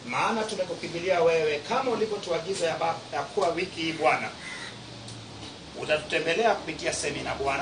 maana tumekukimbilia wewe kama ulivyotuagiza ya, ba- ya kuwa wiki hii bwana utatutembelea kupitia semina bwana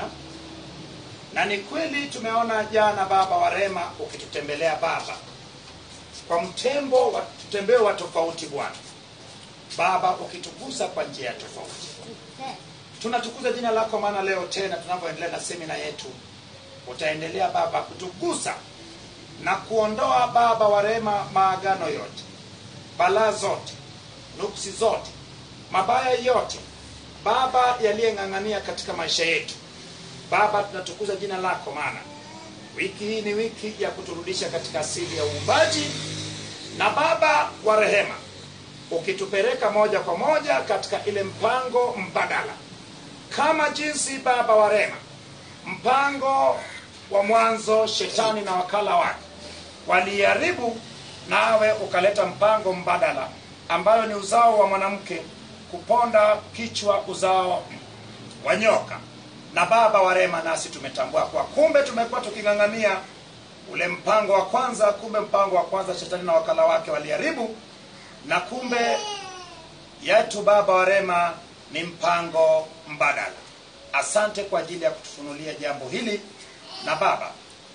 na ni kweli tumeona jana baba wa rema ukitutembelea baba kwa mtembo wa mtembeo wa tofauti bwana baba ukitugusa kwa njia ya tofauti tunatukuza jina lako maana leo tena tunavyoendelea na semina yetu utaendelea baba kutugusa na kuondoa baba wa rehema maagano yote balaa zote nuksi zote mabaya yote baba yaliyeng'ang'ania katika maisha yetu baba tunatukuza jina lako maana wiki hii ni wiki ya kuturudisha katika asili ya uumbaji na baba wa rehema ukitupeleka moja kwa moja katika ile mpango mbadala kama jinsi baba wa rehema mpango wa mwanzo shetani na wakala wake waliharibu nawe ukaleta mpango mbadala ambayo ni uzao wa mwanamke kuponda kichwa uzao wa nyoka na baba wa rehema nasi tumetambua kwa kumbe tumekuwa tuking'ang'ania ule mpango wa kwanza kumbe mpango wa kwanza shetani na wakala wake waliharibu na kumbe yetu baba wa rehema ni mpango mbadala asante kwa ajili ya kutufunulia jambo hili na baba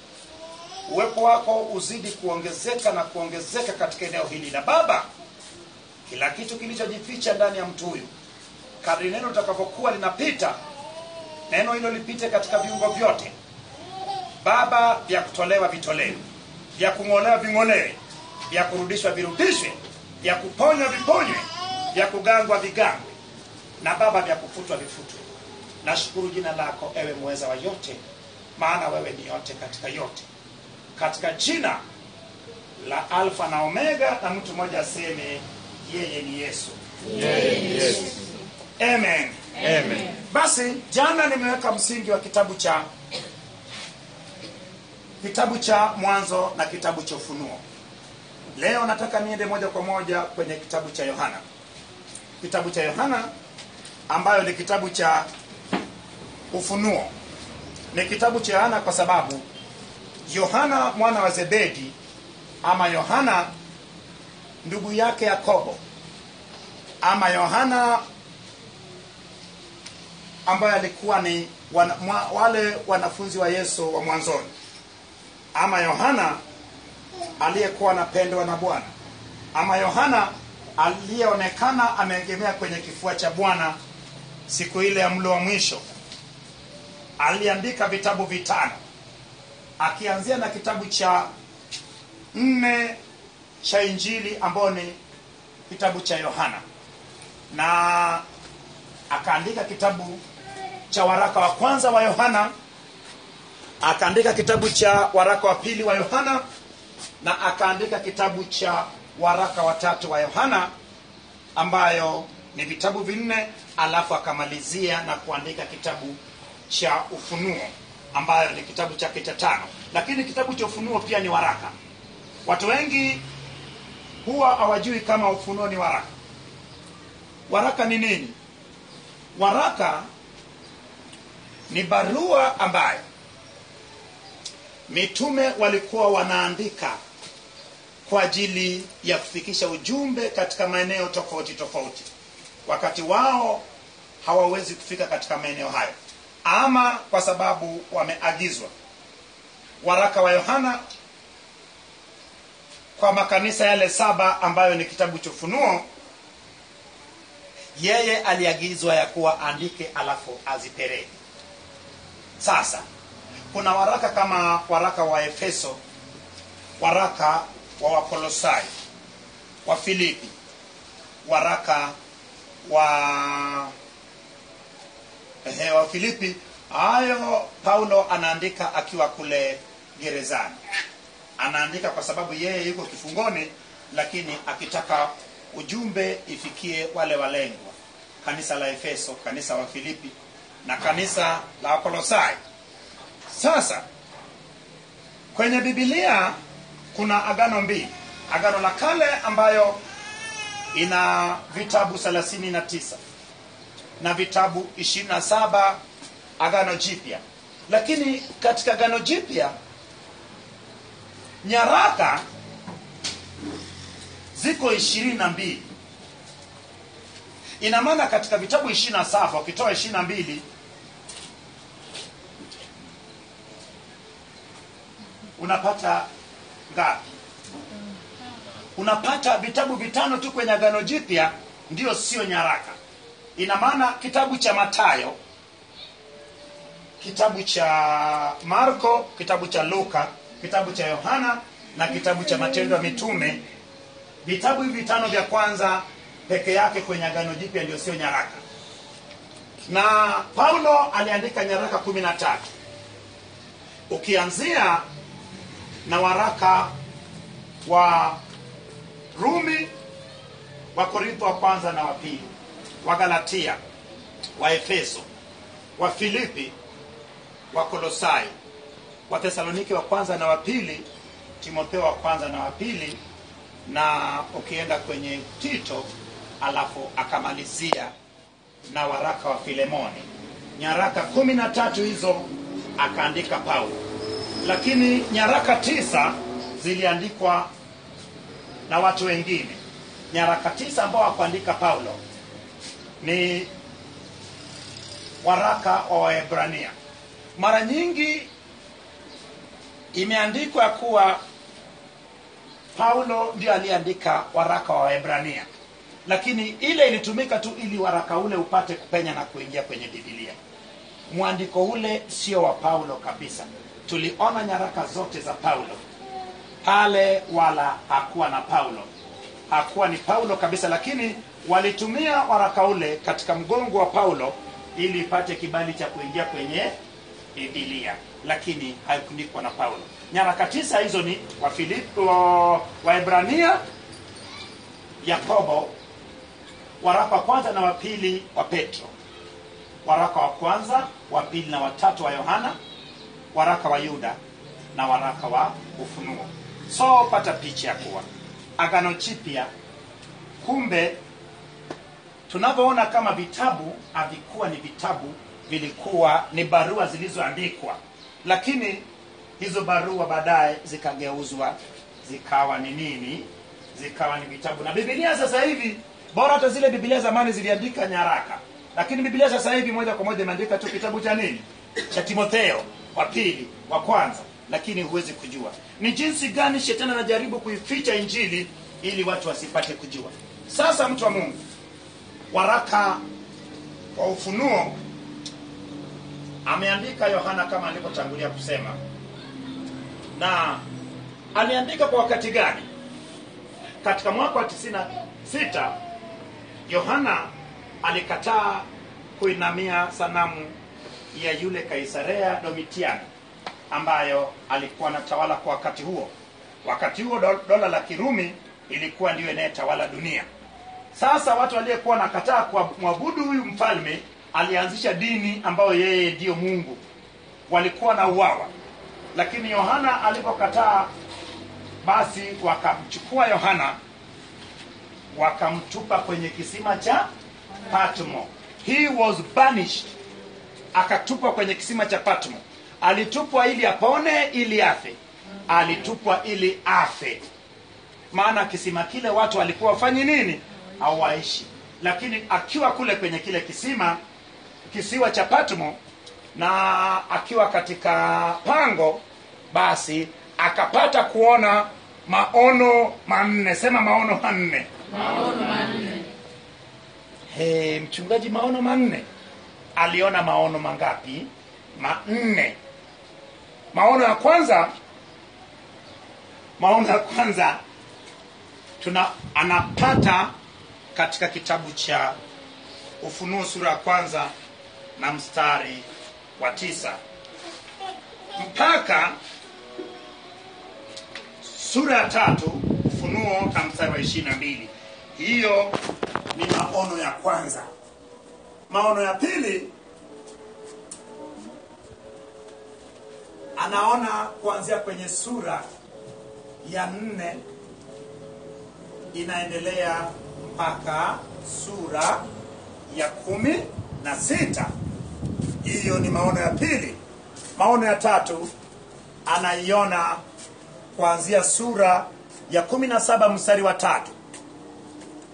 uwepo wako uzidi kuongezeka na kuongezeka katika eneo hili na baba kila kitu kilichojificha ndani ya mtu huyu kadri neno litakavyokuwa linapita neno hilo lipite katika viungo vyote baba vya kutolewa vitolewe vya kung'olewa ving'olewe vya kurudishwa virudishwe vya kuponywa viponywe vya kugangwa vigangwe na baba vya kufutwa vifutwe nashukuru jina lako ewe mweza wa yote maana wewe ni yote katika yote katika jina la alfa na omega na mtu mmoja aseme yeye ni yesu amen Amen. basi jana nimeweka msingi wa kitabu cha kitabu cha mwanzo na kitabu cha ufunuo leo nataka niende moja kwa moja kwenye kitabu cha yohana kitabu cha yohana ambayo ni kitabu cha ufunuo ni kitabu cha yohana kwa sababu yohana mwana wa zebedi ama yohana ndugu yake yakobo ama yohana ambaye alikuwa ni wana, mwa, wale wanafunzi wa yesu wa mwanzoni ama yohana aliyekuwa anapendwa na bwana ama yohana aliyeonekana ameegemea kwenye kifua cha bwana siku ile ya mlo wa mwisho aliandika vitabu vitano akianzia na kitabu cha nne cha injili ambayo ni kitabu cha yohana na akaandika kitabu cha waraka wa kwanza wa yohana akaandika kitabu cha waraka wa pili wa yohana na akaandika kitabu cha waraka wa tatu wa yohana ambayo ni vitabu vinne alafu akamalizia na kuandika kitabu cha ufunuo ambayo ni kitabu chake cha tano lakini kitabu cha ufunuo pia ni waraka watu wengi huwa hawajui kama ufunuo ni waraka waraka ni nini waraka ni barua ambayo mitume walikuwa wanaandika kwa ajili ya kufikisha ujumbe katika maeneo tofauti tofauti wakati wao hawawezi kufika katika maeneo hayo ama kwa sababu wameagizwa waraka wa yohana kwa makanisa yale saba ambayo ni kitabu cha ufunuo yeye aliagizwa ya kuwa andike alafu azipeleke sasa kuna waraka kama waraka wa efeso waraka wa wakolosai wa filipi waraka wa ehe, wa filipi hayo paulo anaandika akiwa kule gerezani anaandika kwa sababu yeye yuko kifungoni lakini akitaka ujumbe ifikie wale walengwa kanisa la efeso kanisa wa filipi na kanisa la wakolosai sasa kwenye bibilia kuna agano mbili agano la kale ambayo ina vitabu 39 na vitabu 27 agano jipya lakini katika agano jipya nyaraka ziko ziko ishirini na mbili ina maana katika vitabu ishirini na saba ukitoa ishirini na mbili unapata ngapi unapata vitabu vitano tu kwenye agano jipya ndio sio nyaraka ina maana kitabu cha matayo kitabu cha marko kitabu cha luka kitabu cha yohana na kitabu cha matendo ya mitume vitabu hivi vitano vya kwanza peke yake kwenye agano jipya ndio sio nyaraka na paulo aliandika nyaraka kumi na tatu ukianzia na waraka wa rumi wa korintho wa kwanza na wa pili wa galatia wa efeso wa filipi wa kolosai wa thesaloniki wa kwanza na wa pili timotheo wa kwanza na wa pili na ukienda kwenye tito alafu akamalizia na waraka wa filemoni nyaraka kumi na tatu hizo akaandika paulo lakini nyaraka tisa ziliandikwa na watu wengine nyaraka tisa ambao hakuandika paulo ni waraka wa waebrania mara nyingi imeandikwa ya kuwa paulo ndio aliyeandika waraka wa waebrania lakini ile ilitumika tu ili waraka ule upate kupenya na kuingia kwenye bibilia mwandiko ule sio wa paulo kabisa tuliona nyaraka zote za paulo pale wala hakuwa na paulo hakuwa ni paulo kabisa lakini walitumia waraka ule katika mgongo wa paulo ili ipate kibali cha kuingia kwenye bibilia lakini haikuandikwa na paulo nyaraka tisa hizo ni wafilipi wa waebrania yakobo waraka wa kwanza na wa pili wa petro waraka wa kwanza wa pili na watatu wa yohana waraka wa yuda na waraka wa ufunuo so pata picha ya kuwa agano chipya kumbe tunavyoona kama vitabu havikuwa ni vitabu vilikuwa ni barua zilizoandikwa lakini hizo barua baadaye zikageuzwa zikawa ni nini zikawa ni vitabu na bibilia sasa hivi bora hata zile bibilia zamani ziliandika nyaraka lakini bibilia sasa hivi moja kwa moja imeandika tu kitabu cha nini cha timotheo wa pili wa kwanza lakini huwezi kujua ni jinsi gani shetani anajaribu kuificha injili ili watu wasipate kujua sasa mtu wa mungu waraka wa ufunuo ameandika yohana kama alivyotangulia kusema na aliandika kwa wakati gani katika mwaka wa 96 yohana alikataa kuinamia sanamu ya yule kaisarea domitiani ambayo alikuwa anatawala kwa wakati huo wakati huo do- dola la kirumi ilikuwa ndiyo inayetawala dunia sasa watu waliyekuwa nakataa kwa mwabudu huyu mfalme alianzisha dini ambayo yeye ndiyo mungu walikuwa na uwawa lakini yohana alipokataa basi wakamchukua yohana wakamtupa kwenye kisima cha patmo he was banished akatupwa kwenye kisima cha patmo alitupwa ili apone ili afe alitupwa ili afe maana kisima kile watu walikuwa wafanyi nini hawaishi lakini akiwa kule kwenye kile kisima kisiwa cha patmo na akiwa katika pango basi akapata kuona maono manne sema maono manne hey, mchungaji maono manne aliona maono mangapi manne maono ya kwanza maono ya kwanza tuna anapata katika kitabu cha ufunuo sura ya kwanza na mstari wa tisa mpaka sura ya tatu ufunuo na mstari wa ishiri na mbili hiyo ni maono ya kwanza maono ya pili anaona kuanzia kwenye sura ya nne inaendelea mpaka sura ya kumi na sita hiyo ni maono ya pili maono ya tatu anaiona kuanzia sura ya kumi na saba mstari wa tatu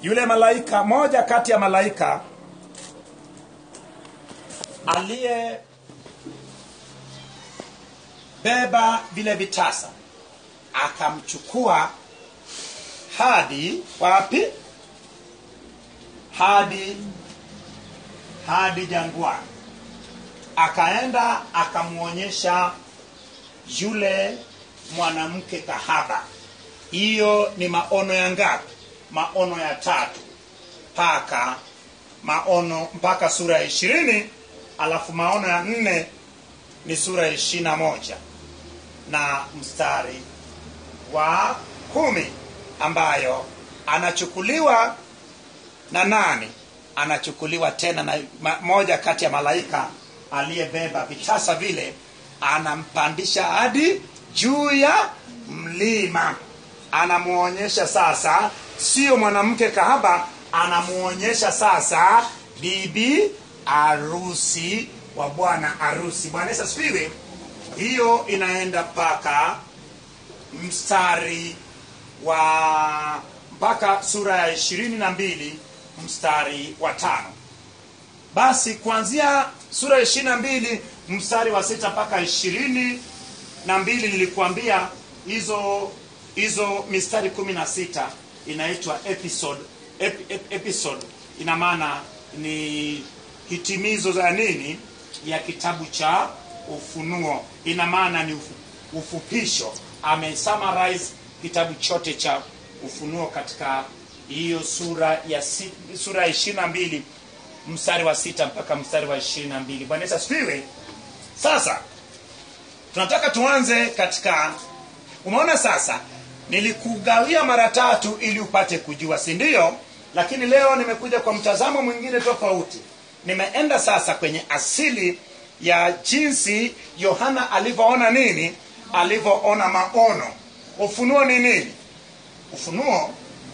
yule malaika moja kati ya malaika aliye beba vile vitasa akamchukua hadi wapi hadi hadi jangwani akaenda akamwonyesha yule mwanamke kahaba hiyo ni maono ya ngapi maono ya tatu mpaka maono mpaka sura ya ishirini alafu maono ya nne ni sura ya ishiri na moja na mstari wa kumi ambayo anachukuliwa na nani anachukuliwa tena na ma- moja kati ya malaika aliyebeba vitasa vile anampandisha hadi juu ya mlima anamuonyesha sasa sio mwanamke kahaba anamuonyesha sasa bibi arusi wa bwana arusi bwana yesu asifiwe hiyo inaenda mpaka mstari wa mpaka sura ya ishirini na mbili mstari wa tano basi kuanzia sura ya ishirini na mbili mstari wa sita mpaka ishirini na mbili nilikuambia hizo hizo mistari kumi na sita inaitwa episode ep, ep, episode ina maana ni hitimizo za nini ya kitabu cha ufunuo ina maana ni ufu, ufupisho amesummarize kitabu chote cha ufunuo katika hiyo sura ya si, sura ya ishirini na mbili mstari wa sita mpaka mstari wa ishirini na mbili bwana yesu asifiwe sasa tunataka tuanze katika umeona sasa nilikugawia mara tatu ili upate kujua si ndio lakini leo nimekuja kwa mtazamo mwingine tofauti nimeenda sasa kwenye asili ya jinsi yohana alivyoona nini alivyoona maono ufunuo ni nini ufunuo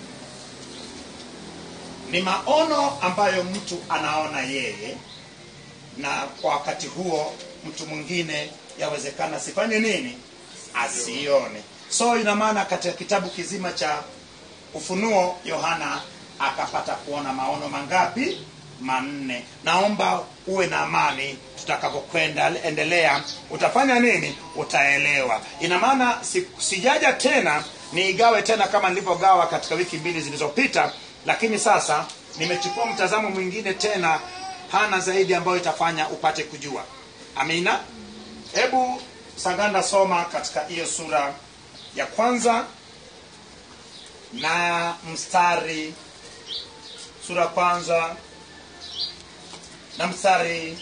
ni maono ambayo mtu anaona yeye na kwa wakati huo mtu mwingine yawezekana asifanye nini asione so ina maana katika kitabu kizima cha ufunuo yohana akapata kuona maono mangapi manne naomba uwe na amani tutakapokwenda endelea utafanya nini utaelewa ina maana si, sijaja tena niigawe tena kama nilivyogawa katika wiki mbili zilizopita lakini sasa nimechukua mtazamo mwingine tena pana zaidi ambayo itafanya upate kujua amina hebu saganda soma katika hiyo sura ya kwanza na mstari sura ya kwanza na mstari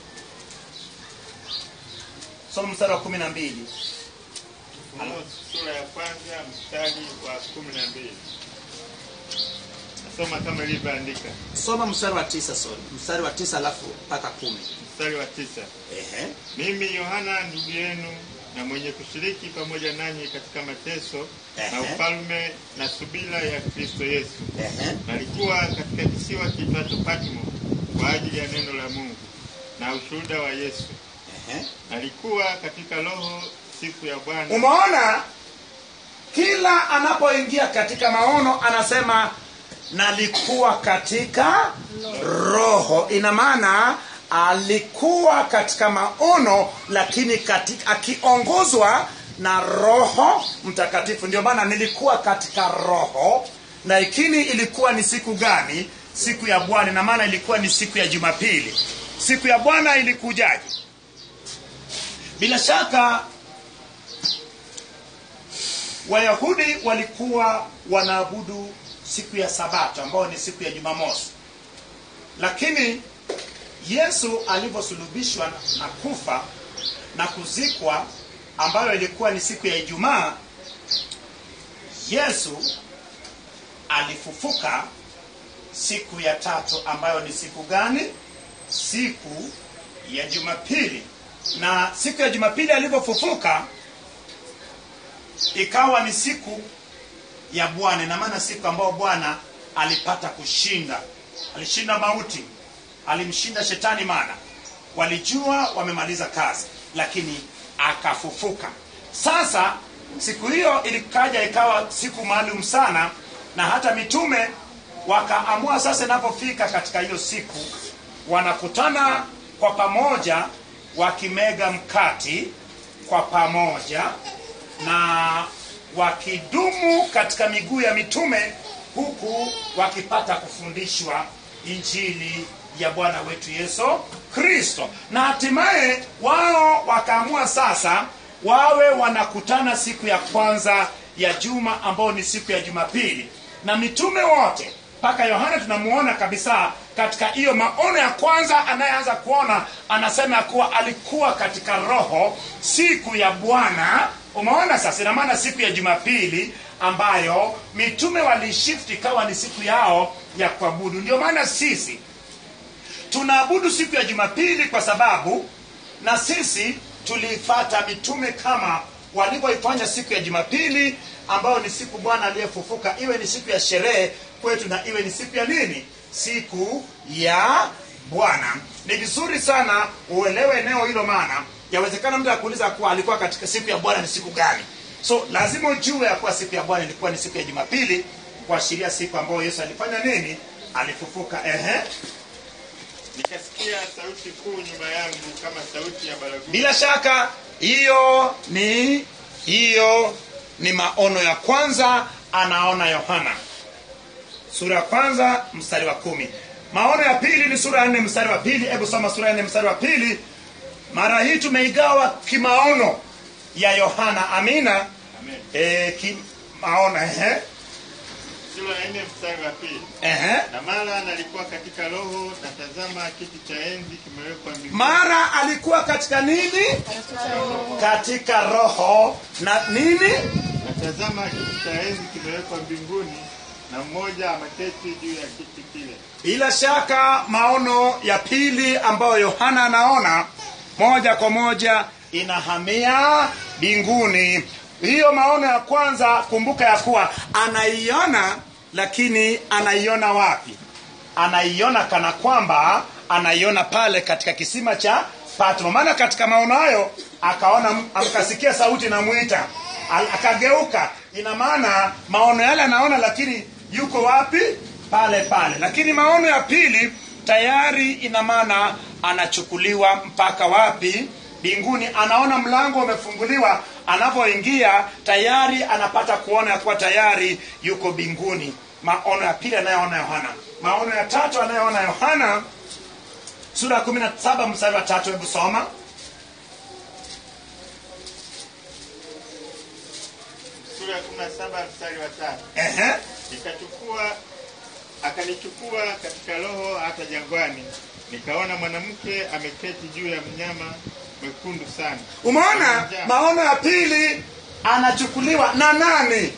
soma mstari wa kumi na mbili Ufunuo sura ya kwanza mstari wa kumi na mbili nasoma kama ilivyoandika soma mstari wa tisa sorry mstari wa tisa alafu mpaka kumi mstari wa tisa Ehe. mimi yohana ndugu yenu na mwenye kushiriki pamoja nanyi katika mateso na Ehe. ufalme na subira ya kristo yesu Ehe. nalikuwa katika kisiwa kiitwacho patmo kwa ajili ya neno la mungu na ushuhuda wa yesu Ehe. nalikuwa katika roho siku ya bwana umeona kila anapoingia katika maono anasema nalikuwa katika roho ina maana alikuwa katika maono lakini katika, akiongozwa na roho mtakatifu ndio maana nilikuwa katika roho lakini ilikuwa ni siku gani siku ya bwana na maana ilikuwa ni siku ya jumapili siku ya bwana ilikujaje bila shaka wayahudi walikuwa wanaabudu siku ya sabato ambayo ni siku ya jumamosi lakini yesu alivyosulubishwa na kufa na kuzikwa ambayo ilikuwa ni siku ya ijumaa yesu alifufuka siku ya tatu ambayo ni siku gani siku ya jumapili na siku ya jumapili alivyofufuka ikawa ni siku ya bwana ina maana siku ambayo bwana alipata kushinda alishinda mauti alimshinda shetani maana walijua wamemaliza kazi lakini akafufuka sasa siku hiyo ilikaja ikawa siku maalum sana na hata mitume wakaamua sasa inapofika katika hiyo siku wanakutana kwa pamoja wakimega mkati kwa pamoja na wakidumu katika miguu ya mitume huku wakipata kufundishwa injili ya bwana wetu yesu kristo na hatimaye wao wakaamua sasa wawe wanakutana siku ya kwanza ya juma ambao ni siku ya jumapili na mitume wote mpaka yohana tunamuona kabisa katika hiyo maono ya kwanza anayeanza kuona anasema ya kuwa alikuwa katika roho siku ya bwana umeona sasa ina maana siku ya jumapili ambayo mitume walishifti ikawa ni siku yao ya kuabudu ndio maana sisi tunaabudu siku ya jumapili kwa sababu na sisi tuliifata mitume kama walivyoifanya siku ya jumapili ambayo ni siku bwana aliyefufuka iwe ni siku ya sherehe kwetu na iwe ni siku ya nini siku ya bwana ni vizuri sana uelewe eneo hilo maana yawezekana mtu akuuliza kuwa alikuwa katika siku ya bwana ni siku gani so lazima ujue ya kuwa siku ya bwana ilikuwa ni siku ya jumapili kuashiria siku ambayo yesu alifanya nini alifufuka ehe nikasikia sauti kuu nyuma yangu kama sauti ya baragumu bila shaka hiyo ni hiyo ni maono ya kwanza anaona yohana sura ya kwanza mstari wa kumi maono ya pili ni sura ya nne mstari wa pili hebu soma sura ya nne mstari wa pili mara hii tumeigawa kimaono ya yohana amina Amen. e, kimaono ehe sura ya nne mstari wa pili ehe na mara nalikuwa katika roho na tazama kiti cha enzi kimewekwa mbinguni mara alikuwa katika nini katika roho na nini na tazama kiti cha enzi kimewekwa mbinguni na mmoja ameketi juu ya kiti kile bila shaka maono ya pili ambayo yohana anaona moja kwa moja inahamia mbinguni hiyo maono ya kwanza kumbuka ya kuwa anaiona lakini anaiona wapi anaiona kana kwamba anaiona pale katika kisima cha patmo maana katika maono hayo akaona akasikia sauti namwita Al- akageuka ina maana maono yale anaona lakini yuko wapi pale pale lakini maono ya pili tayari ina maana anachukuliwa mpaka wapi mbinguni anaona mlango umefunguliwa anapoingia tayari anapata kuona ya kuwa tayari yuko mbinguni maono ya pili anayoona yohana maono ya tatu anayoona yohana sura ya kumi na saba mstari wa tatu hebu soma sura ya kumi na saba mstari wa tatu Ehe. nikachukua akanichukua katika roho hata jangwani nikaona mwanamke ameketi juu ya mnyama mwekundu sana umeona maono ya pili anachukuliwa na nani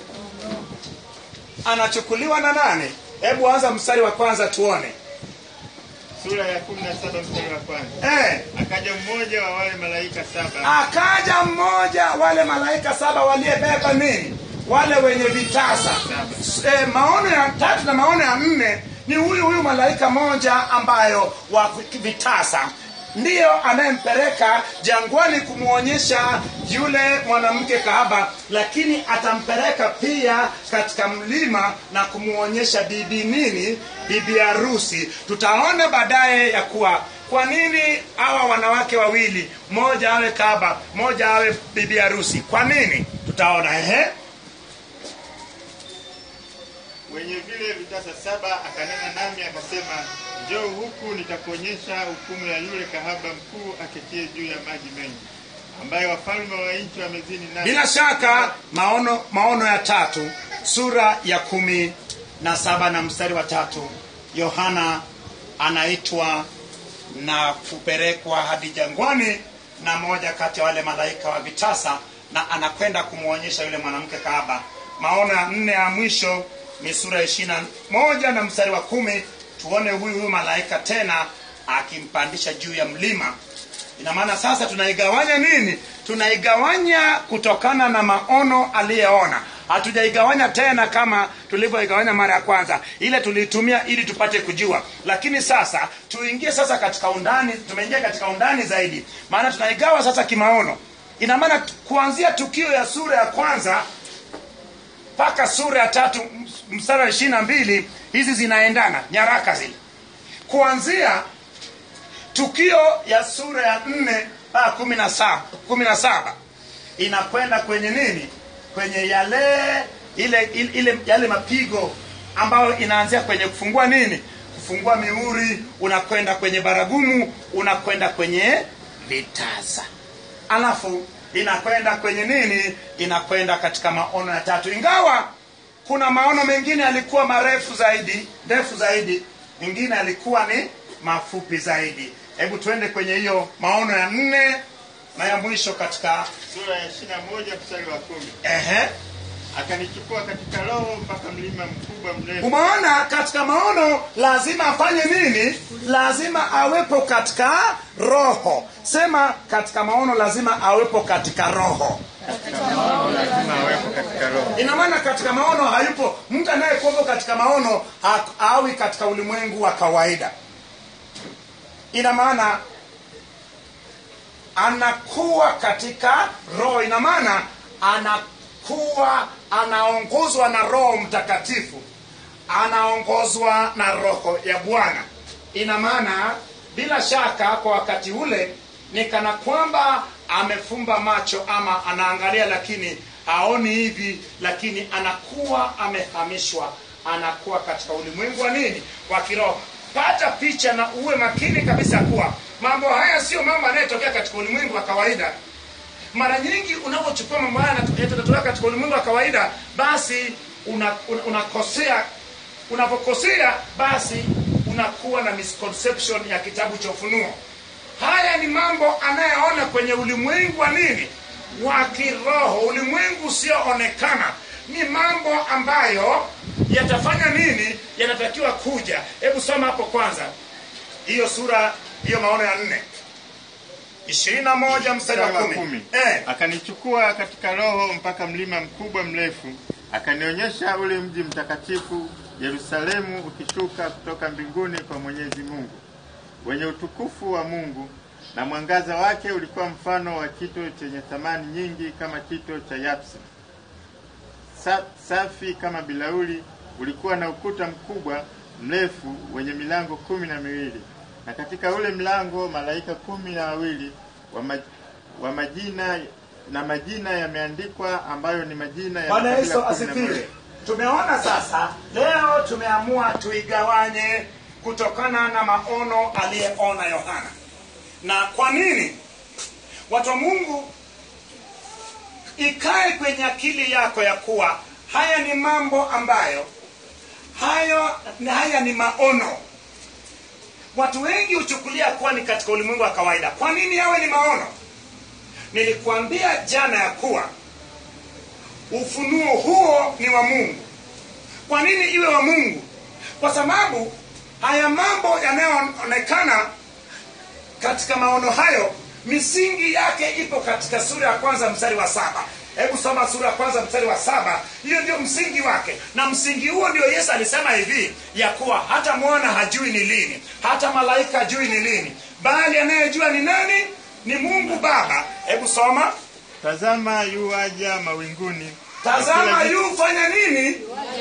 anachukuliwa na nani hebu anza mstari wa kwanza tuone sura ya kumi na saba mstari wa kwanza eh. akaja mmoja wa wale malaika saba akaja mmoja wale malaika saba waliyebeba nini wale wenye vitasa e, maono ya tatu na maono ya nne ni huyu huyu malaika moja ambayo wa vitasa ndiyo anayempeleka jangwani kumwonyesha yule mwanamke kahaba lakini atampeleka pia katika mlima na kumwonyesha bibi nini bibi harusi tutaona baadaye ya kuwa kwa nini hawa wanawake wawili mmoja awe kahaba mmoja awe bibi harusi kwa nini tutaona ehe wenye vile vitasa saba akanena nami akasema njoo huku nitakuonyesha hukumu ya yule kahaba mkuu aketie juu ya maji mengi ambaye wafalme wa nchi wamezini naye bila shaka maono maono ya tatu sura ya kumi na saba na mstari wa tatu yohana anaitwa na kupelekwa hadi jangwani na moja kati ya wale malaika wa vitasa na anakwenda kumwonyesha yule mwanamke kahaba maono ya nne ya mwisho ni sura ya ishiri na moja na mstari wa kumi tuone huyu huyu malaika tena akimpandisha juu ya mlima ina maana sasa tunaigawanya nini tunaigawanya kutokana na maono aliyeona hatujaigawanya tena kama tulivyoigawanya mara ya kwanza ile tuliitumia ili tupate kujua lakini sasa tuingie sasa katika undani tumeingia katika undani zaidi maana tunaigawa sasa kimaono ina maana kuanzia tukio ya sura ya kwanza mpaka sura ya tatu m- mstari wa ishiri na mbili hizi zinaendana nyaraka zile kuanzia tukio ya sura ya nne mpaka kumi na saba kumi na saba inakwenda kwenye nini kwenye yale ile, ile, ile yale mapigo ambayo inaanzia kwenye kufungua nini kufungua mihuri unakwenda kwenye baragumu unakwenda kwenye vitasa alafu inakwenda kwenye nini inakwenda katika maono ya tatu ingawa kuna maono mengine yalikuwa marefu zaidi ndefu zaidi mengine yalikuwa ni mafupi zaidi hebu tuende kwenye hiyo maono ya nne na ya mwisho katika sura ya ishiri na moja mstari wa kumi ehe akanichukua katika roho mpaka mlima mkubwa mrefu umeona katika maono lazima afanye nini lazima awepo katika roho sema katika maono lazima awepo katika roho lazima awepo katika roho ina maana katika maono hayupo mtu anayekuwepo katika maono ha- hawi katika ulimwengu wa kawaida ina maana anakuwa katika roho ina maana anakuwa anaongozwa na roho mtakatifu anaongozwa na roho ya bwana ina maana bila shaka kwa wakati ule ni kana kwamba amefumba macho ama anaangalia lakini haoni hivi lakini anakuwa amehamishwa anakuwa katika ulimwengu wa nini wa kiroho pata picha na uwe makini kabisa kuwa mambo haya sio mambo yanayotokea katika ulimwengu wa kawaida mara nyingi unapochukua mambo haya yanat- yatatokea katika ulimwengu wa kawaida basi unakosea una, una unakosea. unapokosea basi unakuwa na misconception ya kitabu cha ufunuo haya ni mambo anayeona kwenye ulimwengu wa nini wa kiroho ulimwengu usioonekana ni mambo ambayo yatafanya nini yanatakiwa kuja hebu soma hapo kwanza hiyo sura hiyo maono ya nne ishirini na moja mstari wa Mstari wa kumi kumi. eh. akanichukua katika roho mpaka mlima mkubwa mrefu akanionyesha ule mji mtakatifu yerusalemu ukishuka kutoka mbinguni kwa mwenyezi mungu wenye utukufu wa mungu na mwangaza wake ulikuwa mfano wa kito chenye thamani nyingi kama kito cha yapsi Sa, safi kama bilauli ulikuwa na ukuta mkubwa mrefu wenye milango kumi na miwili na katika ule mlango malaika kumi na wawili wa, ma, wa majina na majina yameandikwa ambayo ni majina ya bwana makabila yesu kumi na asifiwe moja. tumeona sasa leo tumeamua tuigawanye kutokana na maono aliyeona yohana na kwa nini watu wa mungu ikae kwenye akili yako ya kuwa haya ni mambo ambayo hayo haya ni maono watu wengi huchukulia kuwa ni katika ulimwengu wa kawaida kwa nini yawe ni maono nilikuambia jana ya kuwa ufunuo huo ni wa mungu kwa nini iwe wa mungu kwa sababu haya mambo yanayoonekana katika maono hayo misingi yake ipo katika sura ya kwanza mstari wa saba hebu soma sura ya kwanza mstari wa saba hiyo ndio msingi wake na msingi huo ndio yesu alisema hivi ya kuwa hata mwana hajui ni lini hata malaika hajui ni lini bali anayejua ni nani ni mungu baba hebu soma tazama yu aja mawinguni na tazama kila kitu- yu fanya nini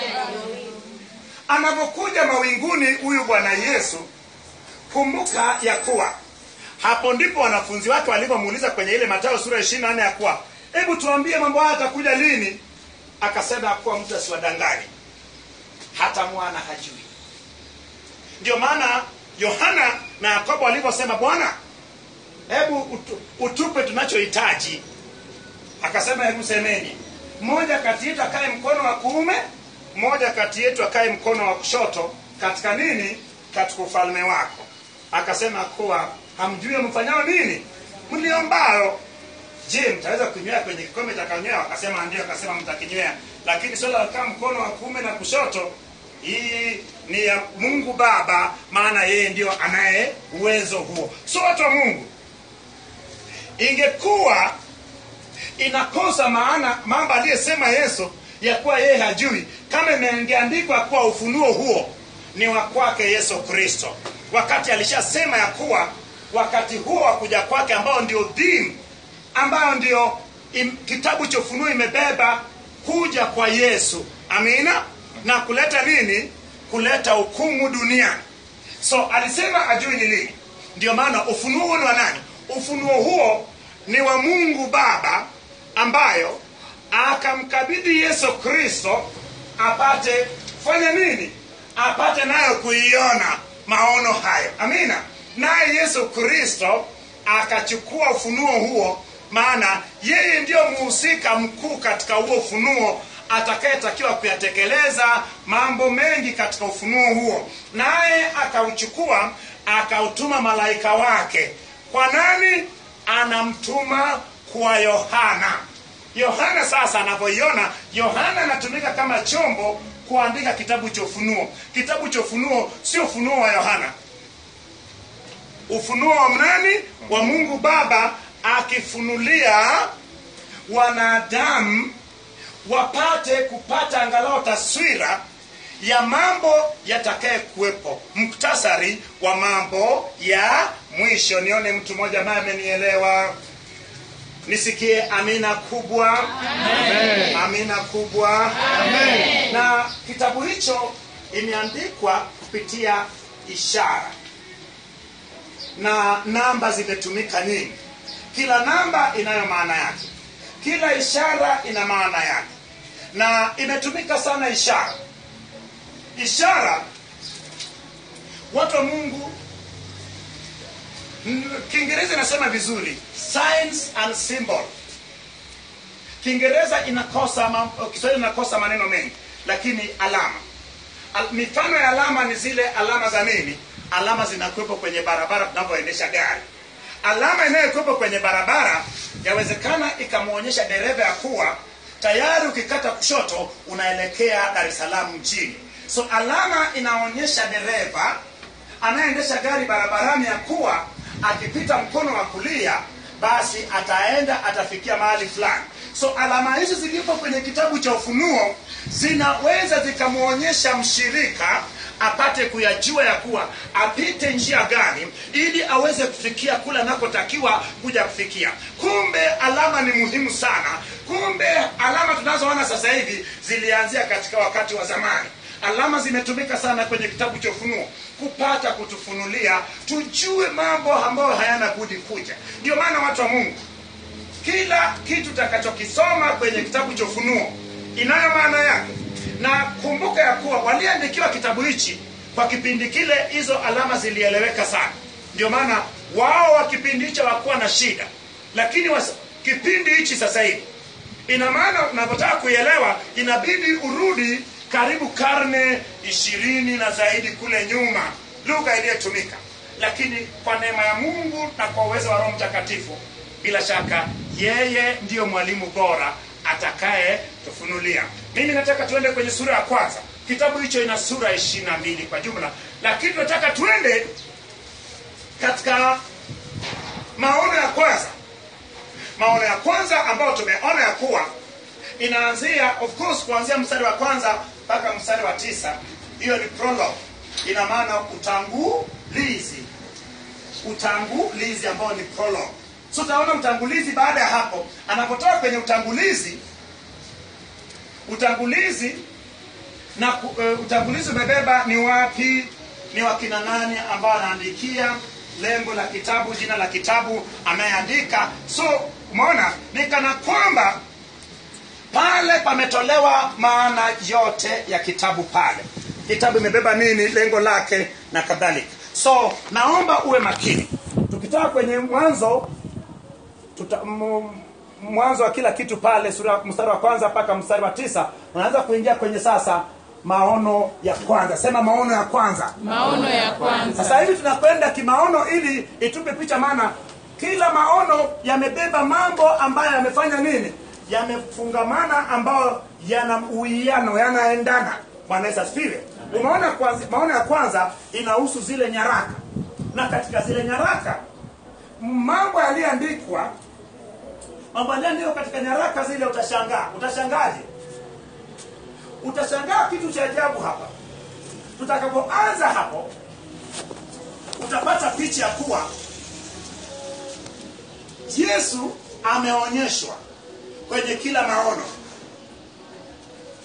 anapokuja mawinguni huyu bwana yesu kumbuka ya kuwa hapo ndipo wanafunzi wake walivyomuuliza kwenye ile matayo sura ya ishiri na nne ya kuwa hebu tuambie mambo haya atakuja lini akasema ya kuwa mtu asiwadanganye hata mwana hajui ndio maana yohana na yakobo walivyosema bwana hebu utu, utupe tunachohitaji akasema hebu semeni mmoja kati yetu akae mkono wa kuume mmoja kati yetu akae mkono wa kushoto katika nini katika ufalme wako akasema kuwa hamjui mfanyao nini mliombao je mtaweza kunywea kwenye kikombe takanywea wakasema ndio akasema mtakinywea lakini swala la kukaa mkono wa kuume na kushoto hii ni ya mungu baba maana yeye ndio anaye uwezo huo so watu wa mungu ingekuwa inakosa maana mambo aliyesema yesu ya kuwa yeye hajui kama imengeandikwa kuwa ufunuo huo ni wa kwake yesu kristo wakati alishasema ya kuwa wakati huo wa kuja kwake ambao ndio dhim ambayo ndio im, kitabu cha ufunuo imebeba kuja kwa yesu amina na kuleta nini kuleta hukumu duniani so alisema ajui ni lini ndio maana ufunuo huo ni wa nani ufunuo huo ni wa mungu baba ambayo akamkabidhi yesu kristo apate fanya nini apate nayo kuiona maono hayo amina naye yesu kristo akachukua ufunuo huo maana yeye ndiyo muhusika mkuu katika huo ufunuo atakayetakiwa kuyatekeleza mambo mengi katika ufunuo huo naye akauchukua akautuma malaika wake kwa nani anamtuma kwa yohana yohana sasa anavyoiona yohana anatumika kama chombo kuandika kitabu cha ufunuo kitabu cha ufunuo sio ufunuo wa yohana ufunuo wa mnani wa mungu baba akifunulia wanadamu wapate kupata angalau taswira ya mambo yatakaye kuwepo muktasari wa mambo ya mwisho nione mtu mmoja ambaye amenielewa nisikie amina kubwa Amen. amina kubwa Amen. na kitabu hicho imeandikwa kupitia ishara na namba zimetumika nyingi kila namba inayo maana yake kila ishara ina maana yake na imetumika sana ishara ishara watu wa mungu mm, kiingereza inasema vizuri signs and symbol kiingereza inakosa mam- kiswahili inakosa maneno mengi lakini alama Al, mifano ya alama ni zile alama za nini alama zinakuwepo kwenye barabara tunavyoendesha gari alama inayokuwepo kwenye barabara yawezekana ikamwonyesha dereva ya kuwa tayari ukikata kushoto unaelekea dar es salaam mjini so alama inaonyesha dereva anayeendesha gari barabarani ya kuwa akipita mkono wa kulia basi ataenda atafikia mahali fulani so alama hizi zilipo kwenye kitabu cha ufunuo zinaweza zikamwonyesha mshirika apate kuyajua ya kuwa apite njia gani ili aweze kufikia kule anakotakiwa kuja kufikia kumbe alama ni muhimu sana kumbe alama tunazoona sasa hivi zilianzia katika wakati wa zamani alama zimetumika sana kwenye kitabu cha ufunuo kupata kutufunulia tujue mambo ambayo hayana budi kuja ndio maana watu wa mungu kila kitu takachokisoma kwenye kitabu cha ufunuo inayo maana yake na kumbuka ya kuwa waliandikiwa kitabu hichi kwa kipindi kile hizo alama zilieleweka sana ndio maana wao wa kipindi hicho hawakuwa na shida lakini was, kipindi hichi sasa hivi ina maana unavyotaka kuielewa inabidi urudi karibu karne ishirini na zaidi kule nyuma lugha iliyotumika lakini kwa neema ya mungu na kwa uwezo wa roho mtakatifu bila shaka yeye ndiyo mwalimu bora atakaye tufunulia mimi nataka tuende kwenye sura ya kwanza kitabu hicho ina sura ishiri na mbili kwa jumla lakini tunataka tuende katika maono ya kwanza maono ya kwanza ambayo tumeona ya kuwa inaanzia of course kuanzia mstari wa kwanza mpaka mstari wa tisa hiyo ni prologue ina maana utangulizi utangulizi ambao ni prologue so utaona utangulizi baada ya hapo anapotoka kwenye utangulizi utangulizi na uh, utangulizi umebeba ni wapi ni wakina nani ambao anaandikia lengo la kitabu jina la kitabu ameandika so umeona ni kana kwamba pale pametolewa maana yote ya kitabu pale kitabu imebeba nini lengo lake na kadhalika so naomba uwe makini tukitoka kwenye mwanzo tuta, m, mwanzo wa kila kitu pale sura mstari wa kwanza mpaka mstari wa tisa unaanza kuingia kwenye sasa maono ya kwanza sema maono ya kwanza maono ya kwanza sasa hivi tunakwenda kimaono ili itupe picha maana kila maono yamebeba mambo ambayo yamefanya nini yamefungamana ambayo yana uwiano yanaendana bwana yesu asifiwe umeona kwanza, maono ya kwanza inahusu zile nyaraka na katika zile nyaraka mambo yaliyoandikwa mambo yaliyoandikwa katika nyaraka zile utashangaa utashangaje utashangaa kitu cha ajabu hapa tutakapoanza hapo utapata picha ya kuwa yesu ameonyeshwa kwenye kila maono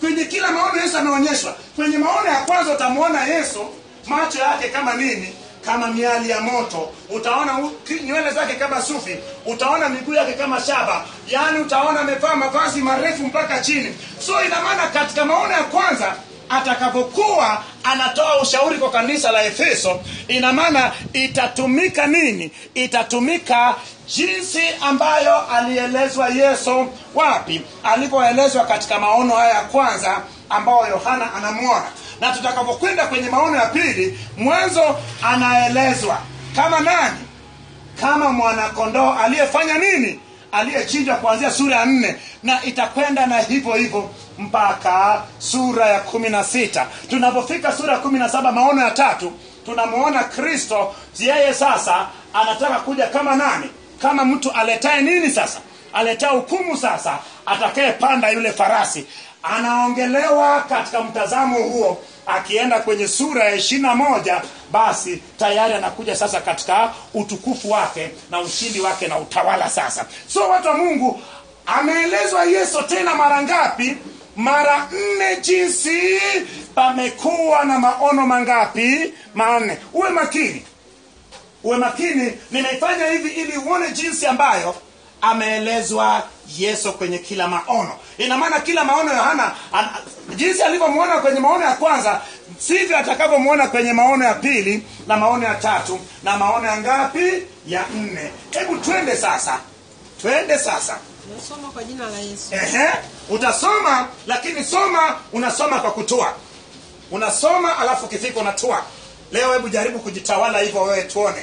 kwenye kila maono yesu ameonyeshwa kwenye maono ya kwanza utamwona yesu macho yake kama nini kama miali ya moto utaona u- ki- nywele zake kama sufi utaona miguu yake kama shaba yaani utaona amevaa mavazi marefu mpaka chini so ina maana katika maono ya kwanza atakapokuwa anatoa ushauri kwa kanisa la efeso ina maana itatumika nini itatumika jinsi ambayo alielezwa yesu wapi alivyoelezwa katika maono haya ya kwanza ambayo yohana anamwona na tutakapokwenda kwenye maono ya pili mwanzo anaelezwa kama nani kama mwanakondoo aliyefanya nini aliyechinjwa kuanzia sura ya nne na itakwenda na hivyo hivyo mpaka sura ya kumi na sita tunapofika sura ya kumi na saba maono ya tatu tunamwona kristo yeye sasa anataka kuja kama nani kama mtu aletaye nini sasa aletaye hukumu sasa atakayepanda yule farasi anaongelewa katika mtazamo huo akienda kwenye sura ya ishirina moja basi tayari anakuja sasa katika utukufu wake na ushindi wake na utawala sasa so watu wa mungu ameelezwa yesu tena mara ngapi mara nne jinsi pamekuwa na maono mangapi manne uwe makini uwe makini nimeifanya hivi ili uone jinsi ambayo ameelezwa yesu kwenye kila maono ina maana kila maono yohana ana- jinsi alivyomwona kwenye maono ya kwanza sivyo atakavyomwona kwenye maono ya pili na maono ya tatu na maono ya ngapi ya nne hebu twende sasa twende sasa nasoma kwa jina la yesu Ehe, utasoma lakini soma unasoma kwa kutua unasoma alafu ukifika unatua leo hebu jaribu kujitawala hivyo wewe tuone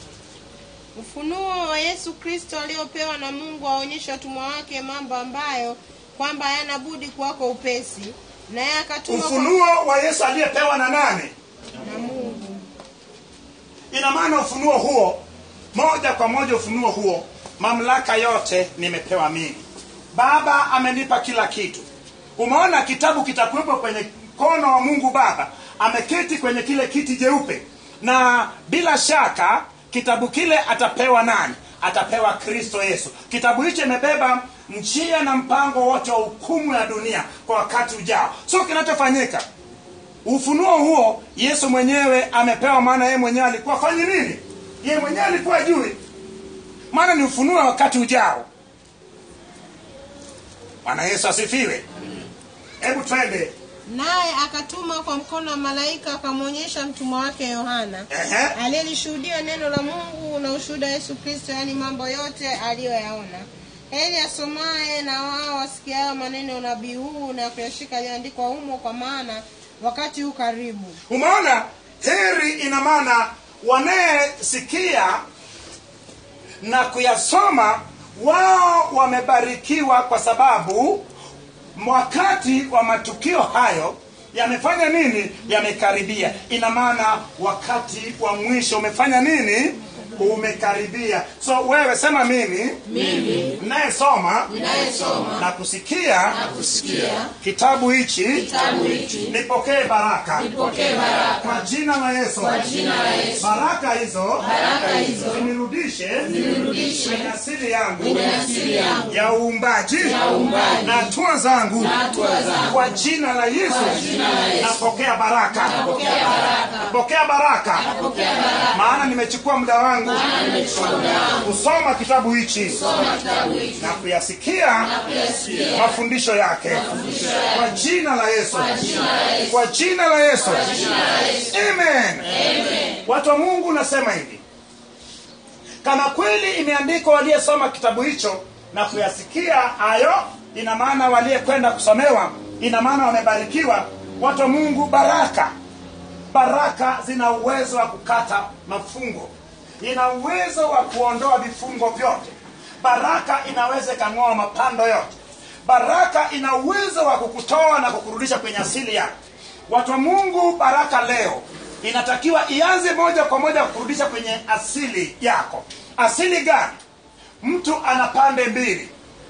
ufunuo wa yesu kristo aliopewa na mungu aonyesha watumwa wake mambo ambayo kwamba hayana budi kuwako upesi naye akatuma kwa- ufunuo wa yesu aliyepewa na nani na mungu ina maana ufunuo huo moja kwa moja ufunuo huo mamlaka yote nimepewa mimi baba amenipa kila kitu umeona kitabu kitakuwepo kwenye mkono wa mungu baba ameketi kwenye kile kiti jeupe na bila shaka kitabu kile atapewa nani atapewa kristo yesu kitabu hicho imebeba njia na mpango wote wa hukumu ya dunia kwa wakati ujao so kinachofanyika ufunuo huo yesu mwenyewe amepewa maana yeye mwenyewe alikuwa fanye nini yeye mwenyewe alikuwa jui maana ni ufunuo wa wakati ujao bwana yesu asifiwe hebu twende naye akatuma kwa mkono wa malaika akamwonyesha mtumwa wake yohana Ehe. aliyelishuhudia neno la mungu na ushuhuda wa yesu kristo yaani mambo yote aliyoyaona heri asomaye na wao wasikiayo maneno ya unabii huu na kuyashika yaliyoandikwa humo kwa maana wakati huu karibu umeona heri ina maana wanayesikia na kuyasoma wao wamebarikiwa kwa sababu wakati wa matukio hayo yamefanya nini yamekaribia ina maana wakati wa mwisho umefanya nini umekaribia so wewe sema mimi mimi nayesoma na kusikia kitabu hichi nipokee baraka kwa jina la yesu baraka hizo zinirudishe kwenye asili yangu ya uumbaji na hatua zangu kwa jina la yesu napokea baraka pokea baraka maana nimechukua muda wangu kusoma kitabu hichi na kuyasikia mafundisho yake kwa jina la yesu kwa jina la yesu amen watu wa mungu nasema hivi kama kweli imeandikwa waliyesoma kitabu hicho na kuyasikia hayo ina maana waliyekwenda kusomewa ina maana wamebarikiwa watu wa mungu baraka baraka zina uwezo wa kukata mafungo ina uwezo wa kuondoa vifungo vyote baraka inaweza ikang'oa mapando yote baraka ina uwezo wa kukutoa na kukurudisha kwenye asili yako watu wa mungu baraka leo inatakiwa ianze moja kwa moja kurudisha kwenye asili yako asili gani mtu ana pande mbili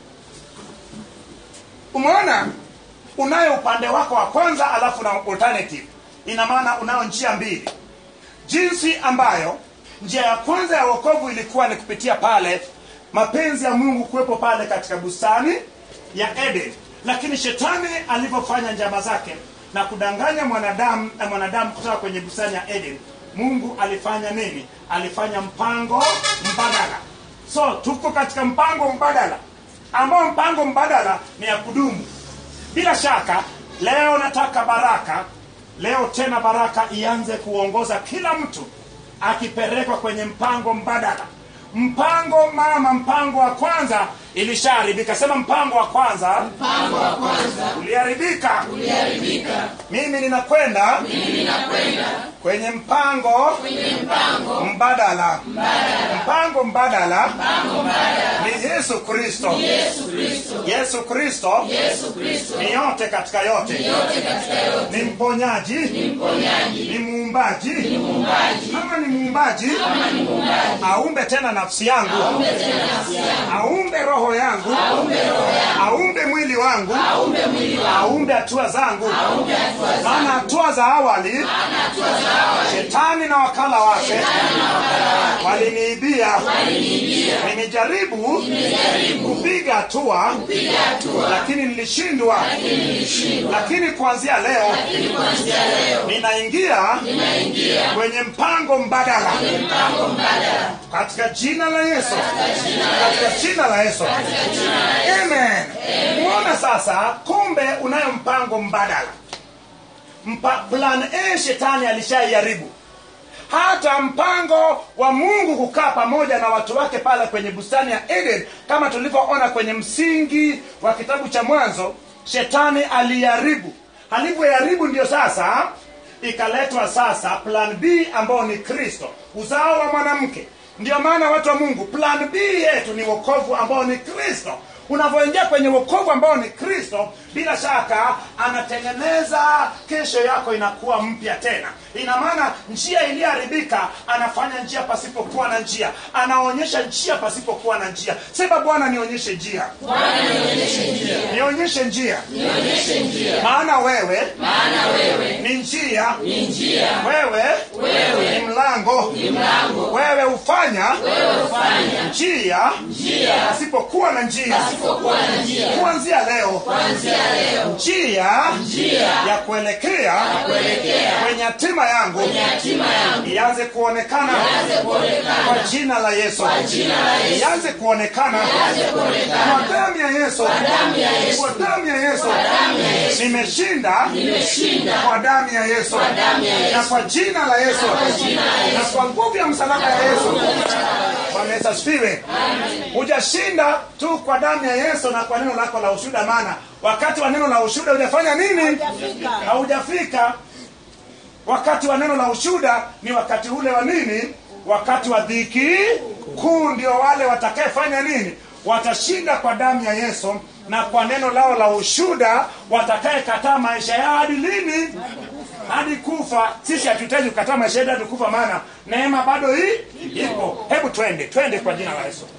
umeona unayo upande wako wa kwanza alafu na alternative ina maana unayo njia mbili jinsi ambayo njia ya kwanza ya wokovu ilikuwa ni kupitia pale mapenzi ya mungu kuwepo pale katika bustani ya eden lakini shetani alivyofanya njama zake na kudanganya mwanadamu na mwanadamu kutoka kwenye bustani ya eden mungu alifanya nini alifanya mpango mbadala so tuko katika mpango mbadala ambao mpango mbadala ni ya kudumu bila shaka leo nataka baraka leo tena baraka ianze kuongoza kila mtu akipelekwa kwenye mpango mbadala mpango mama mpango wa kwanza ilishaharibika sema mpango wa kwanza mpango wa kwanza uliharibika uliharibika mimi ninakwenda mimi ninakwenda kwenye mpango kwenye mpango mbadala mpango mbadala mpango mbadala ni yesu kristo yesu kristo yesu kristo yesu kristo ni yote katika yote yote katika yote ni mponyaji ni mponyaji ni muumbaji ni muumbaji kama ni muumbaji kama ni muumbaji aumbe tena nafsi yangu aumbe tena nafsi yangu aumbe roho yangu aumbe roho yangu aumbe mwili wangu aumbe mwili wangu aumbe hatua zangu aumbe hatua zangu maana hatua za awali maana hatua za awali shetani na wakala wake shetani na wakala wake waliniibia waliniibia nimejaribu nimejaribu kupiga hatua kupiga hatua lakini nilishindwa lakini nilishindwa lakini kuanzia leo lakini kuanzia leo ninaingia ninaingia kwenye mpango mbadala kwenye mpango mbadala katika jina la yesu katika jina la katika jina la yesu katika jina la Yesu. amen muona sasa kumbe unayo mpango mbadala Mpa, plan a shetani alishaiharibu hata mpango wa mungu kukaa pamoja na watu wake pale kwenye bustani ya eden kama tulivyoona kwenye msingi wa kitabu cha mwanzo shetani aliharibu alivyoharibu ndio sasa ikaletwa sasa plan b ambao ni kristo uzao wa mwanamke ndio maana watu wa mungu plan b yetu ni wokovu ambao ni kristo unavyoingia kwenye wokovu ambao ni kristo bila shaka anatengeneza kesho yako inakuwa mpya tena ina maana njia iliyoharibika anafanya njia pasipokuwa na njia anaonyesha njia pasipokuwa na njia sema bwana nionyeshe njia Bwana nionyeshe njia nionyeshe njia nionyeshe njia maana wewe maana wewe ni njia ni njia wewe wewe ni mlango ni mlango wewe hufanya wewe hufanya njia njia pasipokuwa na njia pasipokuwa na njia kuanzia leo kuanzia leo njia njia ya kuelekea kuelekea kwenye hatima yangu kwenye hatima yangu ianze kuonekana ianze kuonekana kwa jina la yesu jina la Yesu. ianze kuonekana ianze kuonekana kwa damu ya yesu damu ya Yesu. kwa damu ya yesu damu ya Yesu. nimeshinda nimeshinda kwa damu ya yesu damu ya Yesu. na kwa jina la yesu jina la Yesu. na kwa nguvu ya msalaba ya yesu bwana yesu asifiwe hujashinda tu kwa damu ya yesu na kwa neno lako la ushuda maana wakati wa neno la ushuda hujafanya nini haujafika wakati wa neno la ushuda ni wakati ule wa nini wakati wa dhiki kuu ndio wale watakayefanya nini watashinda kwa damu ya yesu na kwa neno lao la ushuda watakayekataa maisha yao hadi lini hadi kufa sisi hatuhitaji kukataa maisha yetu hadi kufa maana neema bado hii ipo hebu twende twende kwa jina la yesu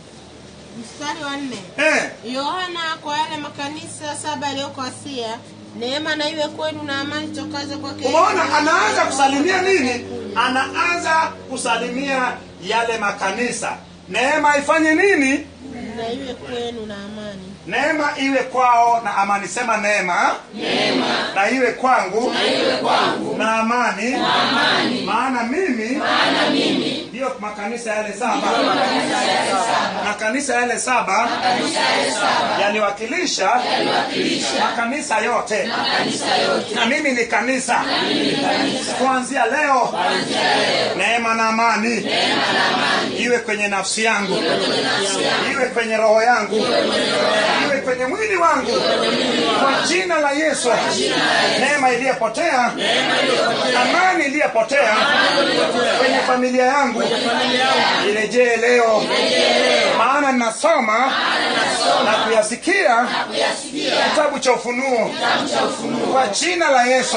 mstari wa nne eh, yohana kwa yale makanisa saba yaliyoko asia neema na iwe kwenu na amani tokaze kwake umeona anaanza kusalimia nini anaanza kusalimia yale makanisa neema ifanye nini na iwe kwenu na amani neema iwe kwao na amani sema neema neema na iwe kwangu na iwe kwangu na amani na amani maana mimi maana mimi ndiyo makanisa yale saba makanisa yale saba makanisa yale saba makanisa yale saba yaliwakilisha yaliwakilisha makanisa yote makanisa yote na mimi ni kanisa kuanzia leo neema na amani iwe kwenye nafsi yangu iwe kwenye roho yangu iwe kwenye mwili wangu kwa jina la yesu neema iliyopotea amani iliyopotea kwenye familia yangu irejee leo maana ninasoma na kuyasikia kitabu cha ufunuo kwa jina la yesu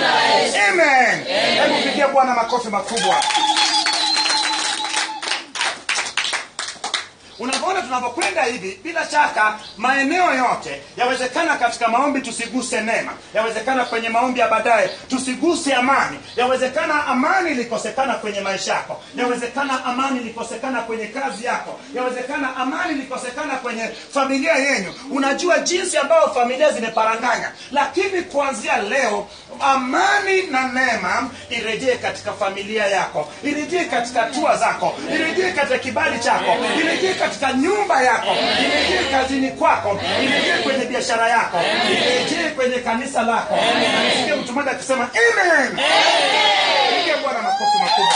amen hebu pigia bwana makofi makubwa unavyoona tunavyokwenda hivi bila shaka maeneo yote yawezekana katika maombi tusiguse neema yawezekana kwenye maombi ya baadaye tusiguse amani yawezekana amani ilikosekana kwenye maisha yako yawezekana amani ilikosekana kwenye kazi yako yawezekana amani ilikosekana kwenye familia yenyu unajua jinsi ambayo familia zimeparanganya lakini kuanzia leo amani na neema irejee katika familia yako irejee katika hatua zako irejee katika kibali chako irejee katika nyumba yako irejee kazini kwako irejee kwenye biashara yako irejee kwenye kanisa lako nasikia mtu mmoja akisema amen piga bwana makofi makubwa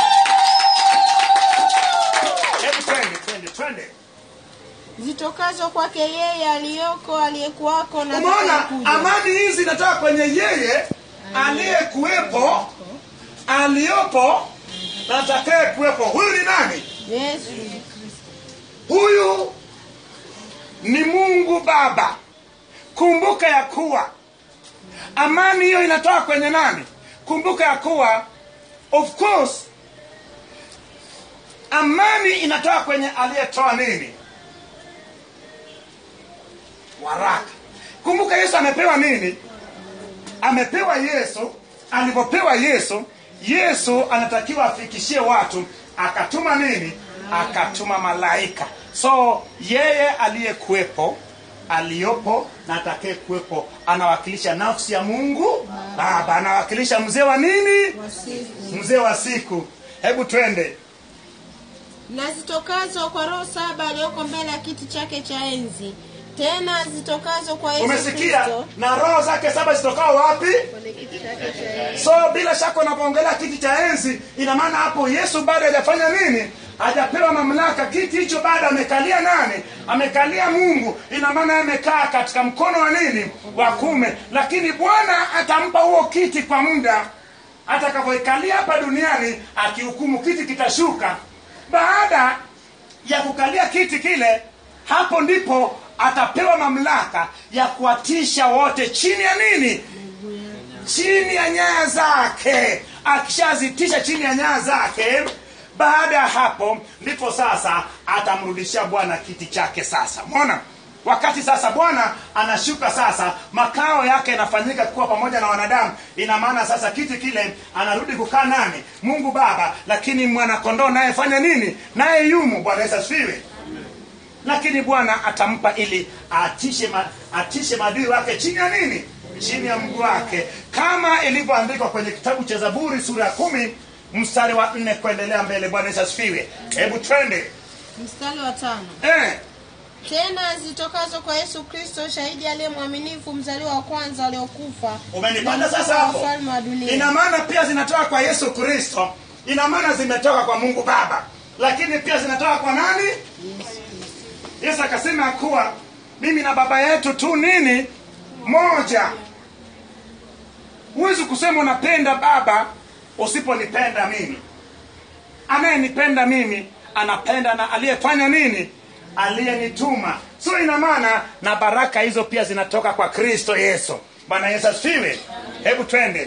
hebu twende twende twende zitokazo kwake yeye aliyoko aliyekuwako na umeona atakayekuja. amani hizi inatoka kwenye yeye aliyekuwepo aliyopo na atakaye kuwepo huyu ni nani yesu huyu ni mungu baba kumbuka ya kuwa amani hiyo inatoka kwenye nani kumbuka ya kuwa of course amani inatoka kwenye aliyetoa nini waraka kumbuka yesu amepewa nini amepewa yesu alivyopewa yesu yesu anatakiwa afikishie watu akatuma nini akatuma malaika so yeye aliyekuwepo aliyopo na atakaye kuwepo anawakilisha nafsi ya mungu baba anawakilisha mzee wa nini mzee wa siku hebu twende na zitokazo kwa roho saba aliyoko mbele ya kiti chake cha enzi tena zitokazo kwa yesu umesikia kristo na roho zake saba zitokao wapi kwenye kiti chake cha enzi so bila shaka unapoongelea kiti cha enzi ina maana hapo yesu bado hajafanya nini hajapewa mamlaka kiti hicho bado amekalia nani amekalia mungu ina maana amekaa katika mkono wa nini wa kume lakini bwana atampa huo kiti kwa muda atakavyoikalia hapa duniani akihukumu kiti kitashuka baada ya kukalia kiti kile hapo ndipo atapewa mamlaka ya kuwatisha wote chini ya nini chini ya nyaya zake akishazitisha chini ya nyaya zake baada ya hapo ndipo sasa atamrudishia bwana kiti chake sasa mona wakati sasa bwana anashuka sasa makao yake yanafanyika kuwa pamoja na wanadamu ina maana sasa kiti kile anarudi kukaa nani mungu baba lakini mwanakondoo naye fanya nini naye yumo bwana yesu asifiwe lakini bwana atampa ili atishe, ma, atishe maadui wake chini ya nini chini ya mguu wake kama ilivyoandikwa kwenye kitabu cha zaburi sura ya kumi mstari wa nne kuendelea mbele bwana yesu asifiwe hebu twende mstari wa tano eh, tena zitokazo kwa yesu kristo shahidi aliye mwaminifu mzaliwa wa kwanza waliokufa umenipata na sasa mkuu wa hapo wafalme wa dunia ina maana pia zinatoka kwa yesu kristo ina maana zimetoka kwa mungu baba lakini pia zinatoka kwa nani yesu akasema ya kuwa mimi na baba yetu tu nini moja huwezi kusema unapenda baba usiponipenda mimi anayenipenda mimi anapenda na aliyefanya nini aliyenituma so ina maana na baraka hizo pia zinatoka kwa kristo yesu bwana yesu asifiwe hebu twende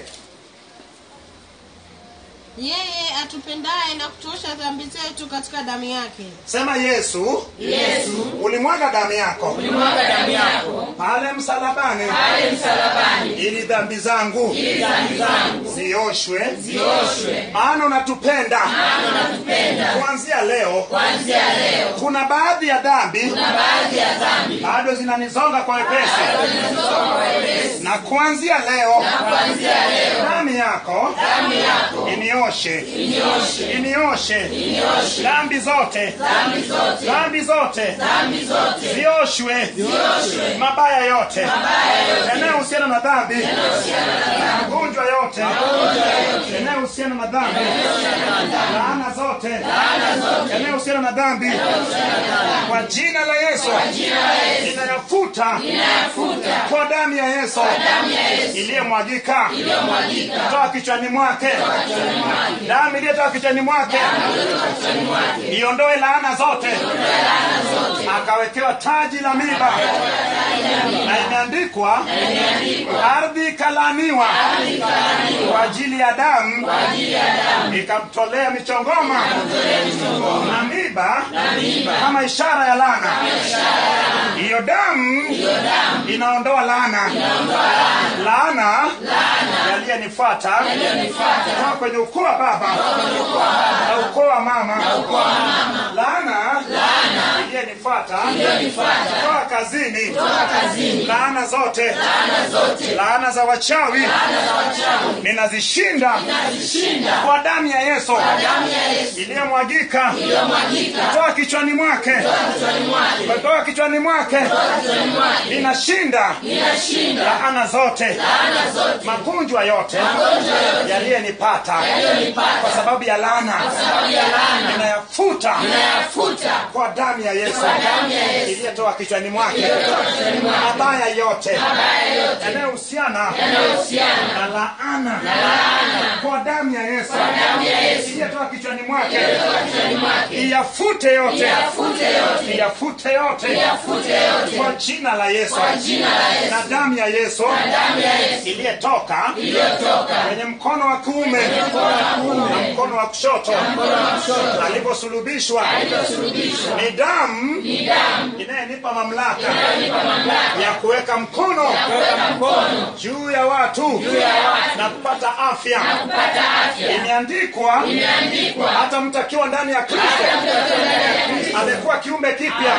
yeye atupendaye na kutuosha dhambi zetu katika damu yake sema yesu yesu ulimwaga damu yako ulimwaga damu yako pale msalabani pale msalabani ili dhambi zangu ili dhambi zangu zioshwe zioshwe maana unatupenda maana unatupenda kuanzia leo kuanzia leo kuna baadhi ya dhambi na baadhi ya dhambi bado zinanizonga kwa wepesi zinazosoma kwa wepesi na kuanzia leo na kuanzia leo damu yako damu yako inioshe inyoshe inioshe inyoshe dhambi zote dhambi zote dhambi zote dhambi zote zioshwe zioshwe mabaya yote mabaya yote yanayohusiana na dhambi yanayohusiana na dhambi magonjwa yote magonjwa yote yanayohusiana na dhambi yanayohusiana na dhambi laana zote laana zote yanayohusiana na dhambi kwa jina la yesu jina la Yesu inayafuta inayafuta kwa damu ya yesu damu ya Yesu iliyomwagika iliyomwagika toka kichwani mwake kichwani mwake damu iliyotoka kichwani mwake kutoka kichwani mwake iondoe laana zote laana zote akawekewa taji la miba na imeandikwa imeandikwa ardhi ikalaaniwa ikaaniwa kwa ajili ajili ya damu ikamtolea michongoma na miba kama ishara ya lana hiyo damu inaondoa laana laana yaliyenifuata kutoka kwenye ukoo wa baba na ukoo wa mama laana iliyenifuata kutoka kazini laana zote laana za wachawi ninazishinda kwa damu ya yesu iliyomwagika kutoka kichwani mwake kutoka kichwani mwake ninashinda laana zote magonjwa yote yaliyenipata kwa sababu ya laana ninayafuta kwa damu ya yesu iliyotoka kichwani mwake mabaya yote yanayohusiana na laana kwa damu ya yesu iliyotoka kichwani mwake iyafute yote iyafute yote kwa jina la yesu na damu ya yesu iliyetoka kwenye mkono wa kuume na mkono wa kushoto aliposulubishwa ni damu inayenipa mamlaka ya kuweka mkono juu ya watu na kupata afya imeandikwa hata mtu akiwa ndani ya kristo amekuwa kiumbe kipya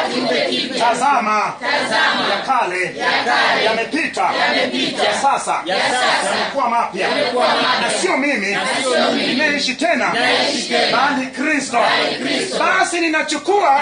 tazama ya kale yamepita ya sasa yamekuwa mapya na sio mimi ninayeishi tena bali kristo basi ninachukua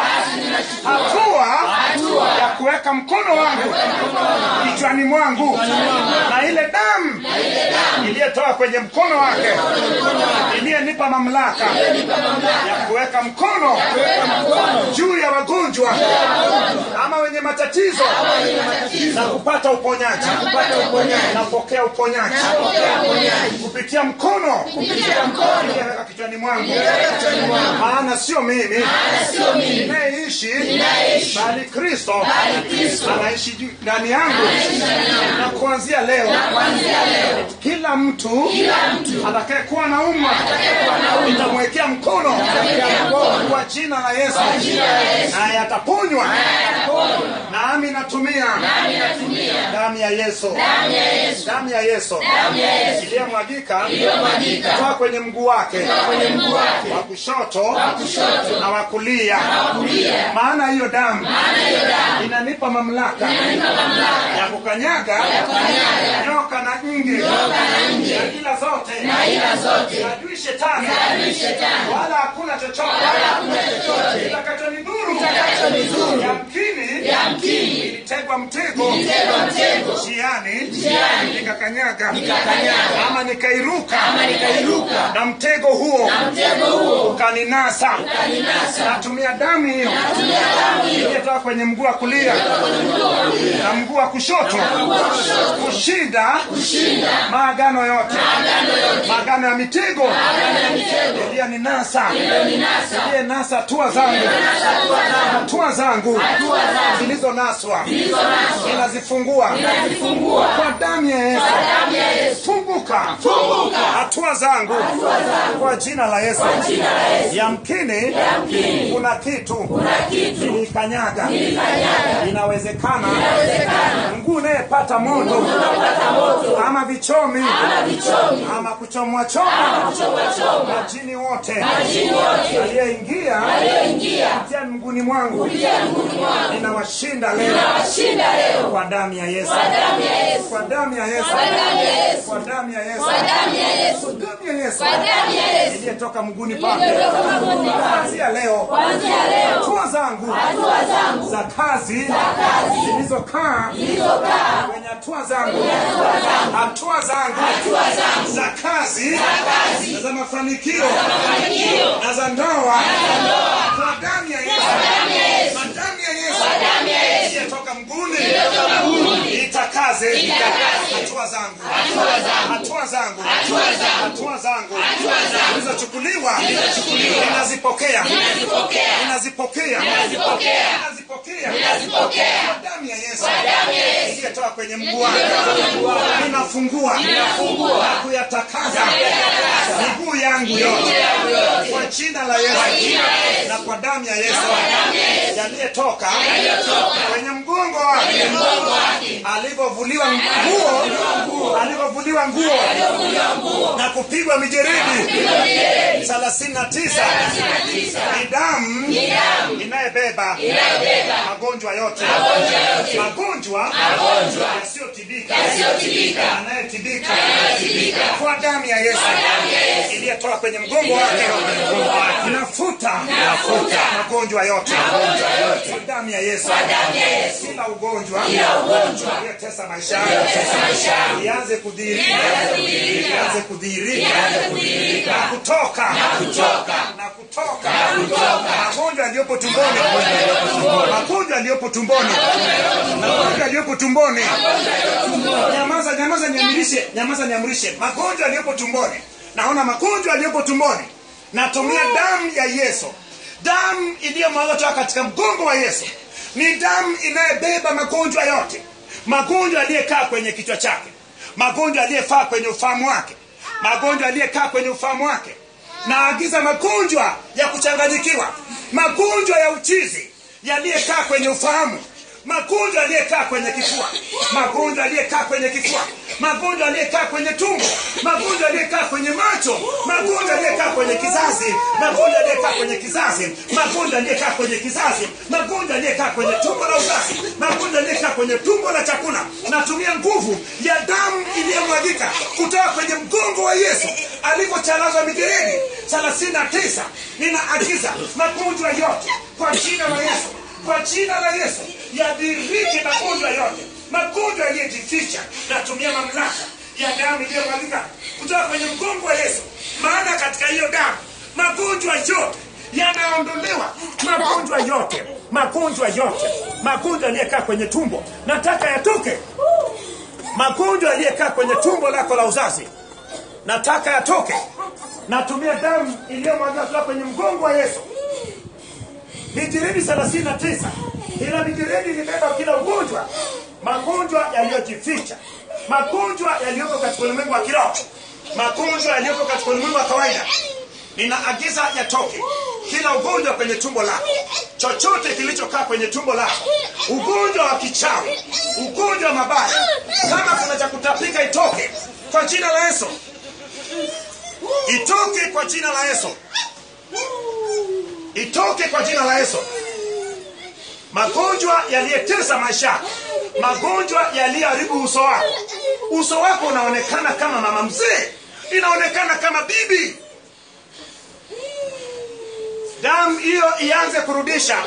hatua ya kuweka mkono wangu kichwani mwangu na ile damu iliyotoka kwenye mkono wake iliyenipa mamlaka ya kuweka mkono juu ya wagonjwa ama wenye matatizo na kupata uponyaji napokea uponyaji kupitia mkono iliyoweka kichwani mwangu maana sio mimi ninayeishi bali kristo anaishi juu- ndani yangu na kuanzia leo kila mtu atakaye kuwa na umma nitamwekea mkono kwa jina la yesu naye ataponywa nami natumia damu ya yesu damu ya yesu iliyomwagika kutoka kwenye mguu wake wa kushoto na wa kulia maana hiyo damu inanipa mamlaka ya kukanyaga nyoka na nge na ila zote na adui shetani wala hakuna chochote kitakachonidhuru yamkini ilitegwa mtego njiani nikakanyaga ama nikairuka na mtego huo ukaninasa natumia damu hiyo iliyotoka kwenye mguu wa kulia na mguu wa kushoto kushinda maagano yote maagano ya mitego iliyoninasa iliyenasa hatua zangu hatua zangu zilizonaswa ninazifungua kwa damu ya yesu funguka hatua zangu kwa jina la yesu yamkini kuna kitu nilikanyaga inawezekana mguu unayepata moto ama vichomi ama kuchomwa choma majini wote aliyeingia kupitia mguuni mwangu ninawashinda leo kwa damu ya yesu kwa damu ya yesu kwa damu ya yesu kwa damu ya yesu iliyetoka mguuni pake kuanzia leo hatua zangu za kazi zilizokaa kwenye hatua zangu hatua zangu za kazi na za mafanikio na za ndoa kwa damu ya yesu kwa damu ya yesu iliyetoka mguuni itakaa nitakase Nitakase. hatua zangu Hatua zangu. hatua zangu Hatua zangu. hatua zangu Hatua zangu. zilizochukuliwa Zilizochukuliwa. ninazipokea Ninazipokea. ninazipokea Ninazipokea. ninazipokea Ninazipokea. kwa damu ya Yesu Kwa damu ya Yesu. iliyotoka kwenye mguu wangu ninafungua Ninafungua. na kuyatakasa Na kuyatakasa. miguu yangu yote yangu yote. kwa jina la Yesu jina la Yesu. na kwa damu ya Yesu damu ya Yesu. yaliyotoka Yaliyotoka. kwenye mgongo wake Mgongo wake. alivyovuliwa nguo alivyovuliwa nguo Alivyovuliwa nguo. na kupigwa mijeredi Pigwa mijeledi. thelathini na tisa Thelathini na tisa. ni damu Ni damu. inayobeba Inayobeba. magonjwa yote Magonjwa yote. magonjwa Magonjwa. yasiyotibika Yasiyotibika. yanayotibika Yanayotibika. kwa damu ya Yesu damu ya Yesu. iliyotoka kwenye mgongo wake inafuta Inafuta. magonjwa yote Magonjwa yote. kwa damu ya Yesu Kwa damu ya Yesu. kila ugonjwa Kila ugonjwa. uliyotesa maisha Uliyotesa maisha yangu. ianze kudhihirika Ianze kudhihirika. ianze kudhihirika Ianze kudhihirika. na kutoka Na kutoka. na kutoka Na kutoka. magonjwa yaliyopo tumboni magonjwa yaliyopo tumboni magonjwa yaliyopo tumboni nyamaza nyamaza niamrishe nyamaza niamrishe magonjwa yaliyopo tumboni naona magonjwa yaliyopo tumboni natumia damu ya yesu damu iliyomwaga toka katika mgongo wa yesu ni damu inayobeba magonjwa yote magonjwa yaliyekaa kwenye kichwa chake magonjwa yaliyefaa kwenye ufahamu wake magonjwa yaliyekaa kwenye ufahamu wake naagiza magonjwa ya kuchanganyikiwa magonjwa ya uchizi yaliyekaa kwenye ufahamu magonjwa yaliyekaa kwenye kifua magonjwa yaliyekaa kwenye kifua magonjwa yaliyekaa kwenye tumbo magonjwa yaliyekaa kwenye macho magonjwa yaliyekaa kwenye kizazi magonjwa yaliyekaa kwenye kizazi magonjwa yaliyekaa kwenye kizazi magonjwa yaliyekaa kwenye tumbo la uzazi magonjwa yaliyekaa kwenye tumbo la chakula natumia nguvu ya damu iliyomwagika kutoka kwenye mgongo wa yesu alivyochalazwa mijeredi thelathini na tisa ninaagiza magonjwa yote kwa jina la yesu kwa jina la yesu yadhirike magonjwa yote magonjwa yaliyojificha natumia mamlaka ya damu iliyomwagika kutoka kwenye mgongo wa yesu maana katika hiyo damu magonjwa yote yanaondolewa magonjwa yote magonjwa yote magonjwa yaliyekaa kwenye tumbo nataka yatoke magonjwa yaliyekaa kwenye tumbo lako la uzazi nataka yatoke natumia damu iliyomwagika kutoka kwenye mgongo wa yesu mijeredi thelathini na tisa ila mijeredi ilibeba kila ugonjwa magonjwa yaliyojificha magonjwa yaliyoko katika ulimwengu wa kiroho magonjwa yaliyoko katika ulimwengu wa kawaida ninaagiza yatoke kila ugonjwa kwenye tumbo lako chochote kilichokaa kwenye tumbo lako ugonjwa wa kichawi ugonjwa wa mabaya kama kuna cha kutapika itoke kwa jina la yesu itoke kwa jina la yesu itoke kwa jina la yesu magonjwa yaliyetesa maisha yako magonjwa yaliyoharibu uso wako uso wako unaonekana kama mama mzee inaonekana kama bibi damu hiyo ianze kurudisha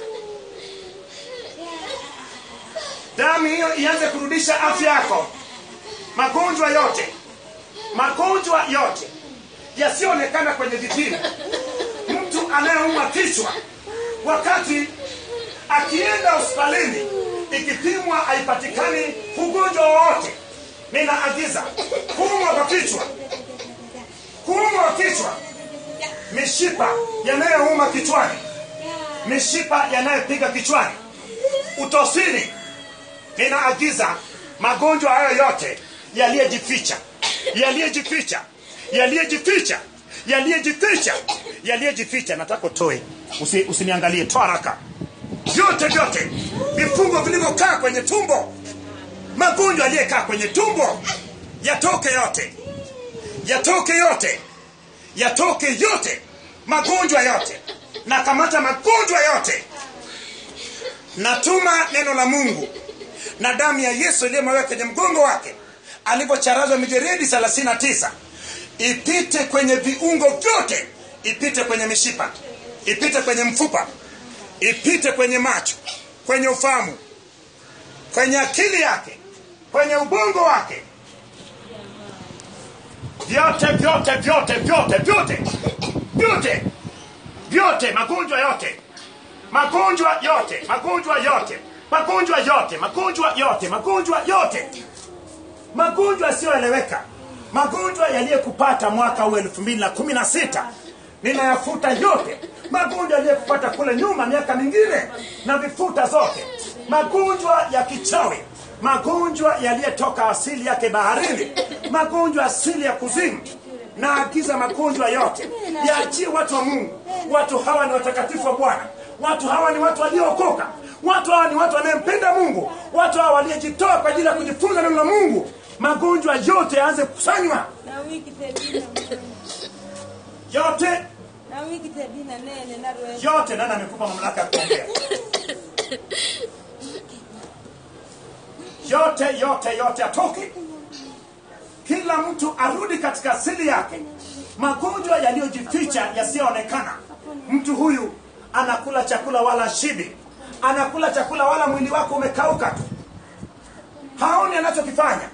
damu hiyo ianze kurudisha afya yako magonjwa yote magonjwa yote yasiyoonekana kwenye vipimo mtu anayeumwa kichwa wakati akienda hospitalini ikipimwa haipatikani ugonjwa wowote ninaagiza kuumwa kwa kichwa kuumwa kwa kichwa mishipa yanayouma kichwani mishipa yanayopiga kichwani utosini ninaagiza magonjwa hayo yote yaliyejificha yaliyejificha yaliyejificha yaliyejificha yaliyejificha nataka utoe Usi, usiniangalie toa haraka vyote vyote vifungo vilivyokaa kwenye tumbo magonjwa yaliyekaa kwenye tumbo yatoke yote yatoke yote yatoke yote magonjwa yote na kamata magonjwa yote natuma neno la mungu na damu ya yesu iliyomweka kwenye mgongo wake alivyocharazwa mijeredi 39 ipite kwenye viungo vyote ipite kwenye mishipa ipite kwenye mfupa ipite kwenye macho kwenye ufahamu kwenye akili yake kwenye ubongo wake vyote vyote vyote vyote vyote vyote vyote magonjwa yote magonjwa yote magonjwa yote magonjwa yote magonjwa yote magonjwa yote magonjwa yasiyoeleweka magonjwa yaliyekupata mwaka huu elfu mbili na kumi na sita ninayafuta yote magonjwa yaliyekupata kule nyuma miaka mingine na vifuta zote magonjwa ya kichawi magonjwa yaliyotoka asili yake baharini magonjwa asili ya kuzimu naagiza magonjwa yote yaachie watu wa mungu watu hawa ni watakatifu wa bwana watu hawa ni watu waliookoka watu hawa ni watu wanayempenda mungu watu hawa waliojitoa kwa ajili ya kujifunza neno la mungu magonjwa yote yaanze kukusanywa na wiki tebina yote na wiki tebina nene na rwe yote nani amekupa mamlaka ya kuongea yote yote yote atoke kila mtu arudi katika asili yake magonjwa yaliyojificha yasiyoonekana mtu huyu anakula chakula wala shibi anakula chakula wala mwili wako umekauka tu haoni anachokifanya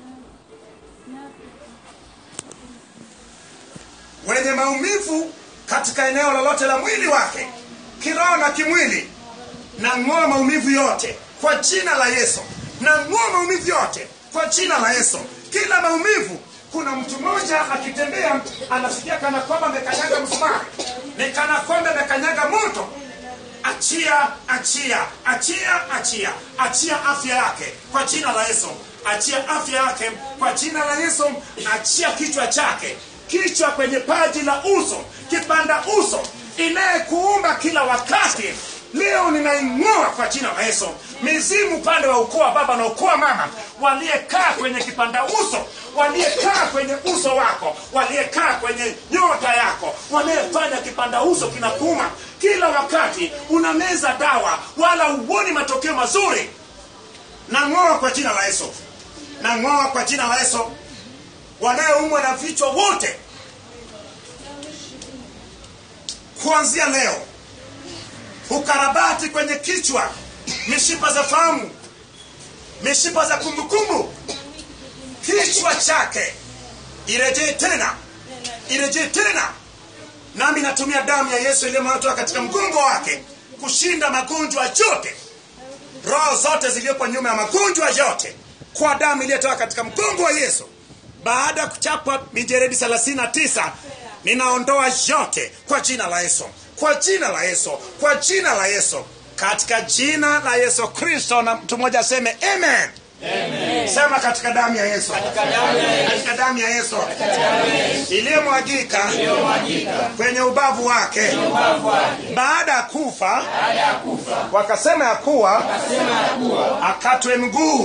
wenye maumivu katika eneo lolote la mwili wake kiroho na kimwili na ng'oa maumivu yote kwa jina la yesu na ng'oa maumivu yote kwa jina la yesu kila maumivu kuna mtu mmoja akitembea anasikia kana kwamba amekanyaga msumari ni kana kwamba amekanyaga moto achia achia achia achia achia afya yake kwa jina la yesu achia afya yake kwa jina la yesu achia kichwa chake kichwa kwenye paji la uso kipanda uso inayekuumba kila wakati leo ninaing'oa kwa jina la yesu mizimu upande wa ukoo wa baba na ukoo wa mama waliekaa kwenye kipanda uso waliekaa kwenye uso wako waliekaa kwenye nyota yako wanayefanya kipanda uso kinakuuma kila wakati unameza dawa wala huoni matokeo mazuri nang'oa kwa jina la yesu nang'oa kwa jina la yesu wanayoumwa na vichwa wote kuanzia leo ukarabati kwenye kichwa mishipa za fahamu mishipa za kumbukumbu kichwa chake irejee tena irejee tena nami natumia damu ya yesu iliyomatoa katika mgongo wake kushinda magonjwa yote roho zote ziliyopo nyuma ya magonjwa yote kwa damu iliyotoka katika mgongo wa yesu baada ya kuchapwa mijeredi 39 ninaondoa yote kwa jina la yesu kwa jina la yesu kwa jina la yesu katika jina la yesu kristo na mtu mmoja aseme amen sema katika damu ya yesu katika damu ya yesu iliyomwagika kwenye ubavu wake baada ya kufa wakasema ya kuwa akatwe mguu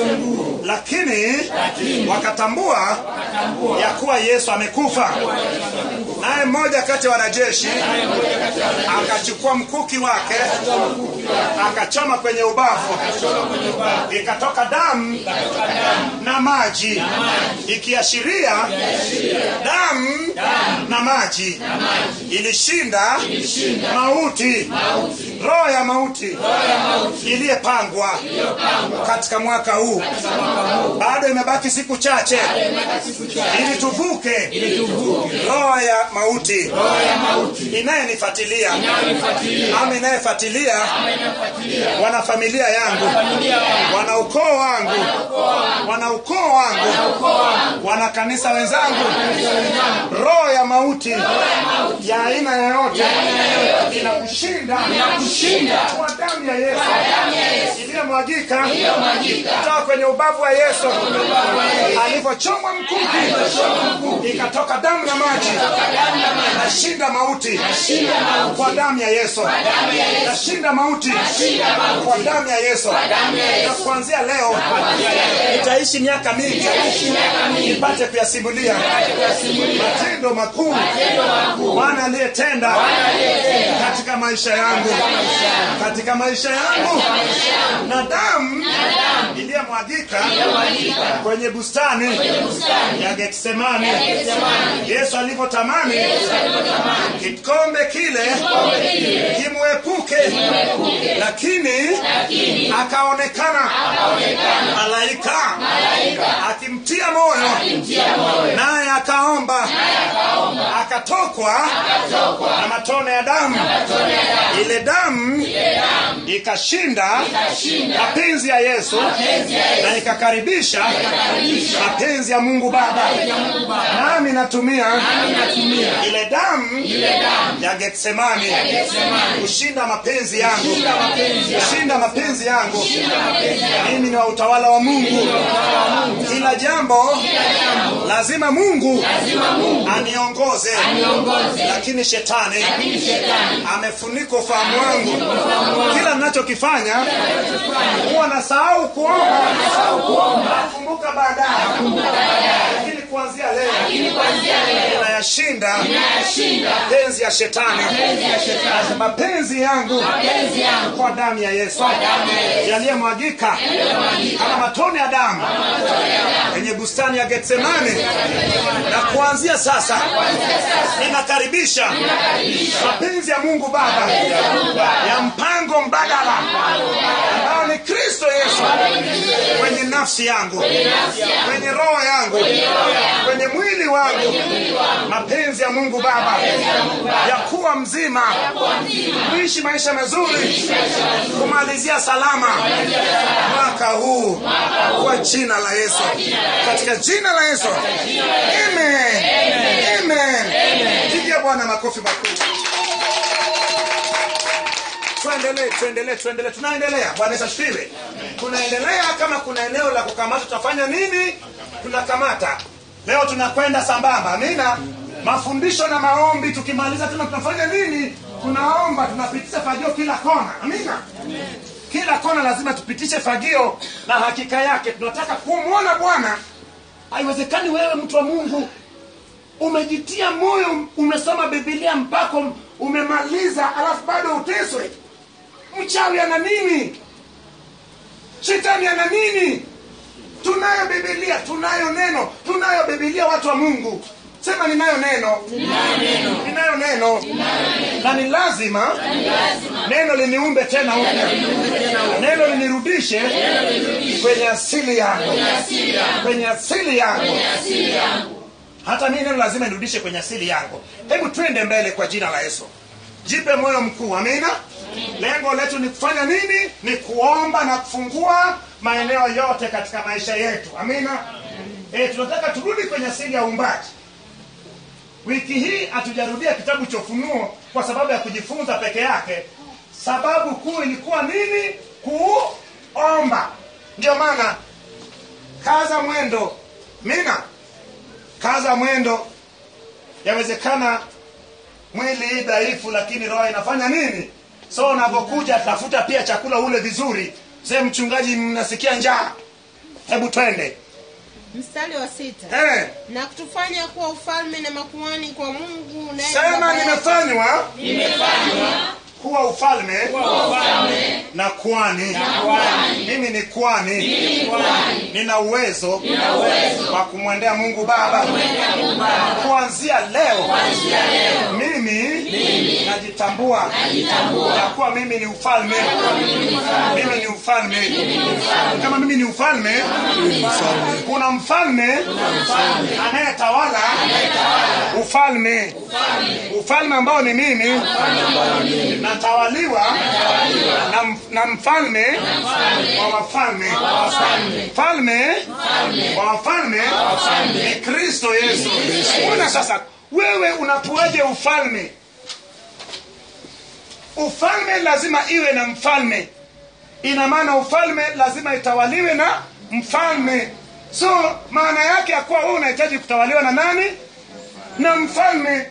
lakini wakatambua ya kuwa yesu amekufa naye mmoja kati ya wanajeshi akachukua mkuki wake akachoma kwenye ubavu ikatoka damu na maji ikiashiria damu na maji ilishinda mauti roho ya mauti iliyepangwa katika mwaka huu bado imebaki siku chache ili tuvuke roho ya mauti inayenifuatilia ama inayefuatilia wanafamilia yangu wana ukoo wangu wana ukoo wangu wana kanisa wenzangu roho ya mauti ya aina yoyote inakushinda kwa damu ya yesu iliyomwagika kutoka kwenye ubavu wa yesu alivyochomwa mkuki ikatoka damu na maji nashinda mauti kwa damu ya yesu nashinda mauti kwa damu ya yesu na kuanzia leo nitaishi miaka mingi nipate kuyasimulia matendo makuu bwana aliyetenda katika maisha yangu katika maisha yangu na damu iliyomwagika kwenye bustani ya getsemani yesu alivyotamani kikombe kile kimwepuke lakini akaonekana malaika akimtia moyo naye akaomba akatokwa na matone ya damu ile damu ikashinda mapenzi ya yesu na ikakaribisha mapenzi ya mungu baba nami natumia ile damu ya getsemani kushinda mapenzi yangu kushinda mapenzi yangu mimi ni wa utawala wa mungu kila jambo lazima mungu aniongoze lakini shetani amefunika ufahamu wangu kila ninachokifanya huwa nasahau kuomba nakumbuka baadaye lakini kuanzia leo ninayashinda mapenzi ya shetani mapenzi yangu kwa damu ya yesu yaliyemwagika kama matone ya damu kwenye bustani ya getsemani na kuanzia sasa ninakaribisha mapenzi ya mungu baba ya mpango mbadala ambao ni kristo yesu kwenye nafsi yangu kwenye roho yangu kwenye mwili wangu mapenzi ya mungu baba ya kuwa mzima kuishi maisha mazuri kumalizia salama mwaka huu kwa jina la yesu katika jina la yesu amen amen pigia bwana makofi makubwa tuendelee tuendelee tuendelee tunaendelea bwana yesu asifiwe tunaendelea kama kuna eneo la kukamata tutafanya nini tunakamata leo tunakwenda sambamba amina mafundisho na maombi tukimaliza tena tunafanya nini tunaomba tunapitisha fagio kila kona amina kila kona lazima tupitishe fagio na hakika yake tunataka kumwona bwana haiwezekani wewe mtu wa mungu umejitia moyo umesoma bibilia mpaka umemaliza alafu bado uteswe mchawi ana nini shetani ana nini tunayo bibilia tunayo neno tunayo bibilia watu wa mungu sema ninayo neno ninayo neno na ni lazima neno liniumbe tena upya neno linirudishe kwenye asili yangu kwenye asili yangu hata mii neno lazima nirudishe kwenye asili yangu hebu twende mbele kwa jina la yesu jipe moyo mkuu amina lengo letu ni kufanya nini ni kuomba na kufungua maeneo yote katika maisha yetu amina e, tunataka turudi kwenye asili ya uumbaji wiki hii hatujarudia kitabu cha ufunuo kwa sababu ya kujifunza peke yake sababu kuu ilikuwa nini kuomba ndio maana kaza mwendo mina kaza mwendo yawezekana mwili hii dhaifu lakini roho inafanya nini so unapokuja tafuta pia chakula ule vizuri se mchungaji mnasikia njaa hebu twende mstari wa sita eh, na kutufanya kuwa ufalme na makuhani kwa mungu naye sema Baba yake. nimefanywa kuwa ufalme na kwani mimi ni kwani nina uwezo wa kumwendea mungu baba kuanzia leo mimi najitambua ya kuwa mimi ni ufalme mimi ni ufalme kama mimi ni ufalme kuna mfalme anayetawala ufalme ufalme ambao ni mimi natawaliwa na, m- na mfalme wa wafalme mfalme wa wafalme ni kristo yesu una sasa wewe unakuaje ufalme ufalme lazima iwe na mfalme ina maana ufalme lazima itawaliwe na mfalme so maana yake ya kuwa wewe unahitaji kutawaliwa na nani na mfalme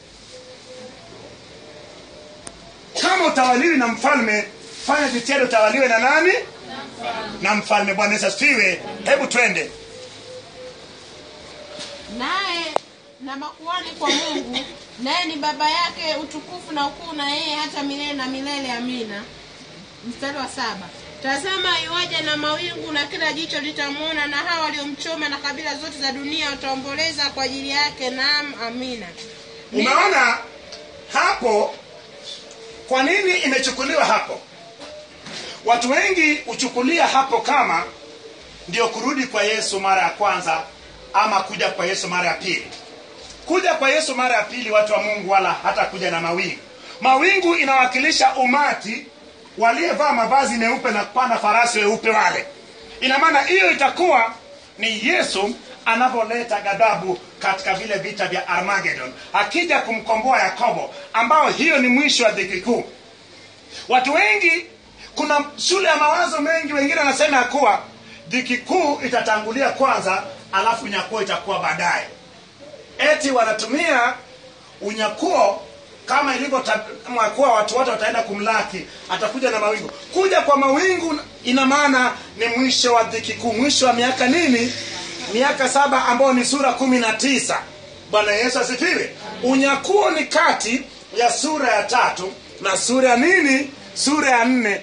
kama utawaliwi na mfalme fanya jitihada utawaliwe na nani na mfalme bwana yesu asifiwe hebu twende naye na makuhani kwa mungu naye ni baba yake utukufu na ukuu na yeye hata milele na milele amina mstari wa saba tazama iwaja na mawingu na kila jicho litamwona na hawa waliomchoma na kabila zote za dunia wataomboleza kwa ajili yake naam amina umeona hapo kwa nini imechukuliwa hapo watu wengi huchukulia hapo kama ndio kurudi kwa yesu mara ya kwanza ama kuja kwa yesu mara ya pili kuja kwa yesu mara ya pili watu wa mungu wala hata kuja na mawingu mawingu inawakilisha umati waliyevaa mavazi meupe na kupanda farasi weupe wale ina maana hiyo itakuwa ni yesu anavyoleta ghadhabu katika vile vita vya armagedon akija kumkomboa yakobo ambao hiyo ni mwisho wa dhiki kuu watu wengi kuna shule ya mawazo mengi wengine wanasema ya kuwa dhiki kuu itatangulia kwanza alafu nyakuo itakuwa baadaye eti wanatumia unyakuo kama ilivyotamwa kuwa watu wote wataenda kumlaki atakuja na mawingu kuja kwa mawingu ina maana ni mwisho wa dhiki kuu mwisho wa miaka nini miaka saba ambayo ni sura kumi na tisa bwana yesu asifiwe unyakuo ni kati ya sura ya tatu na sura ya nini sura ya nne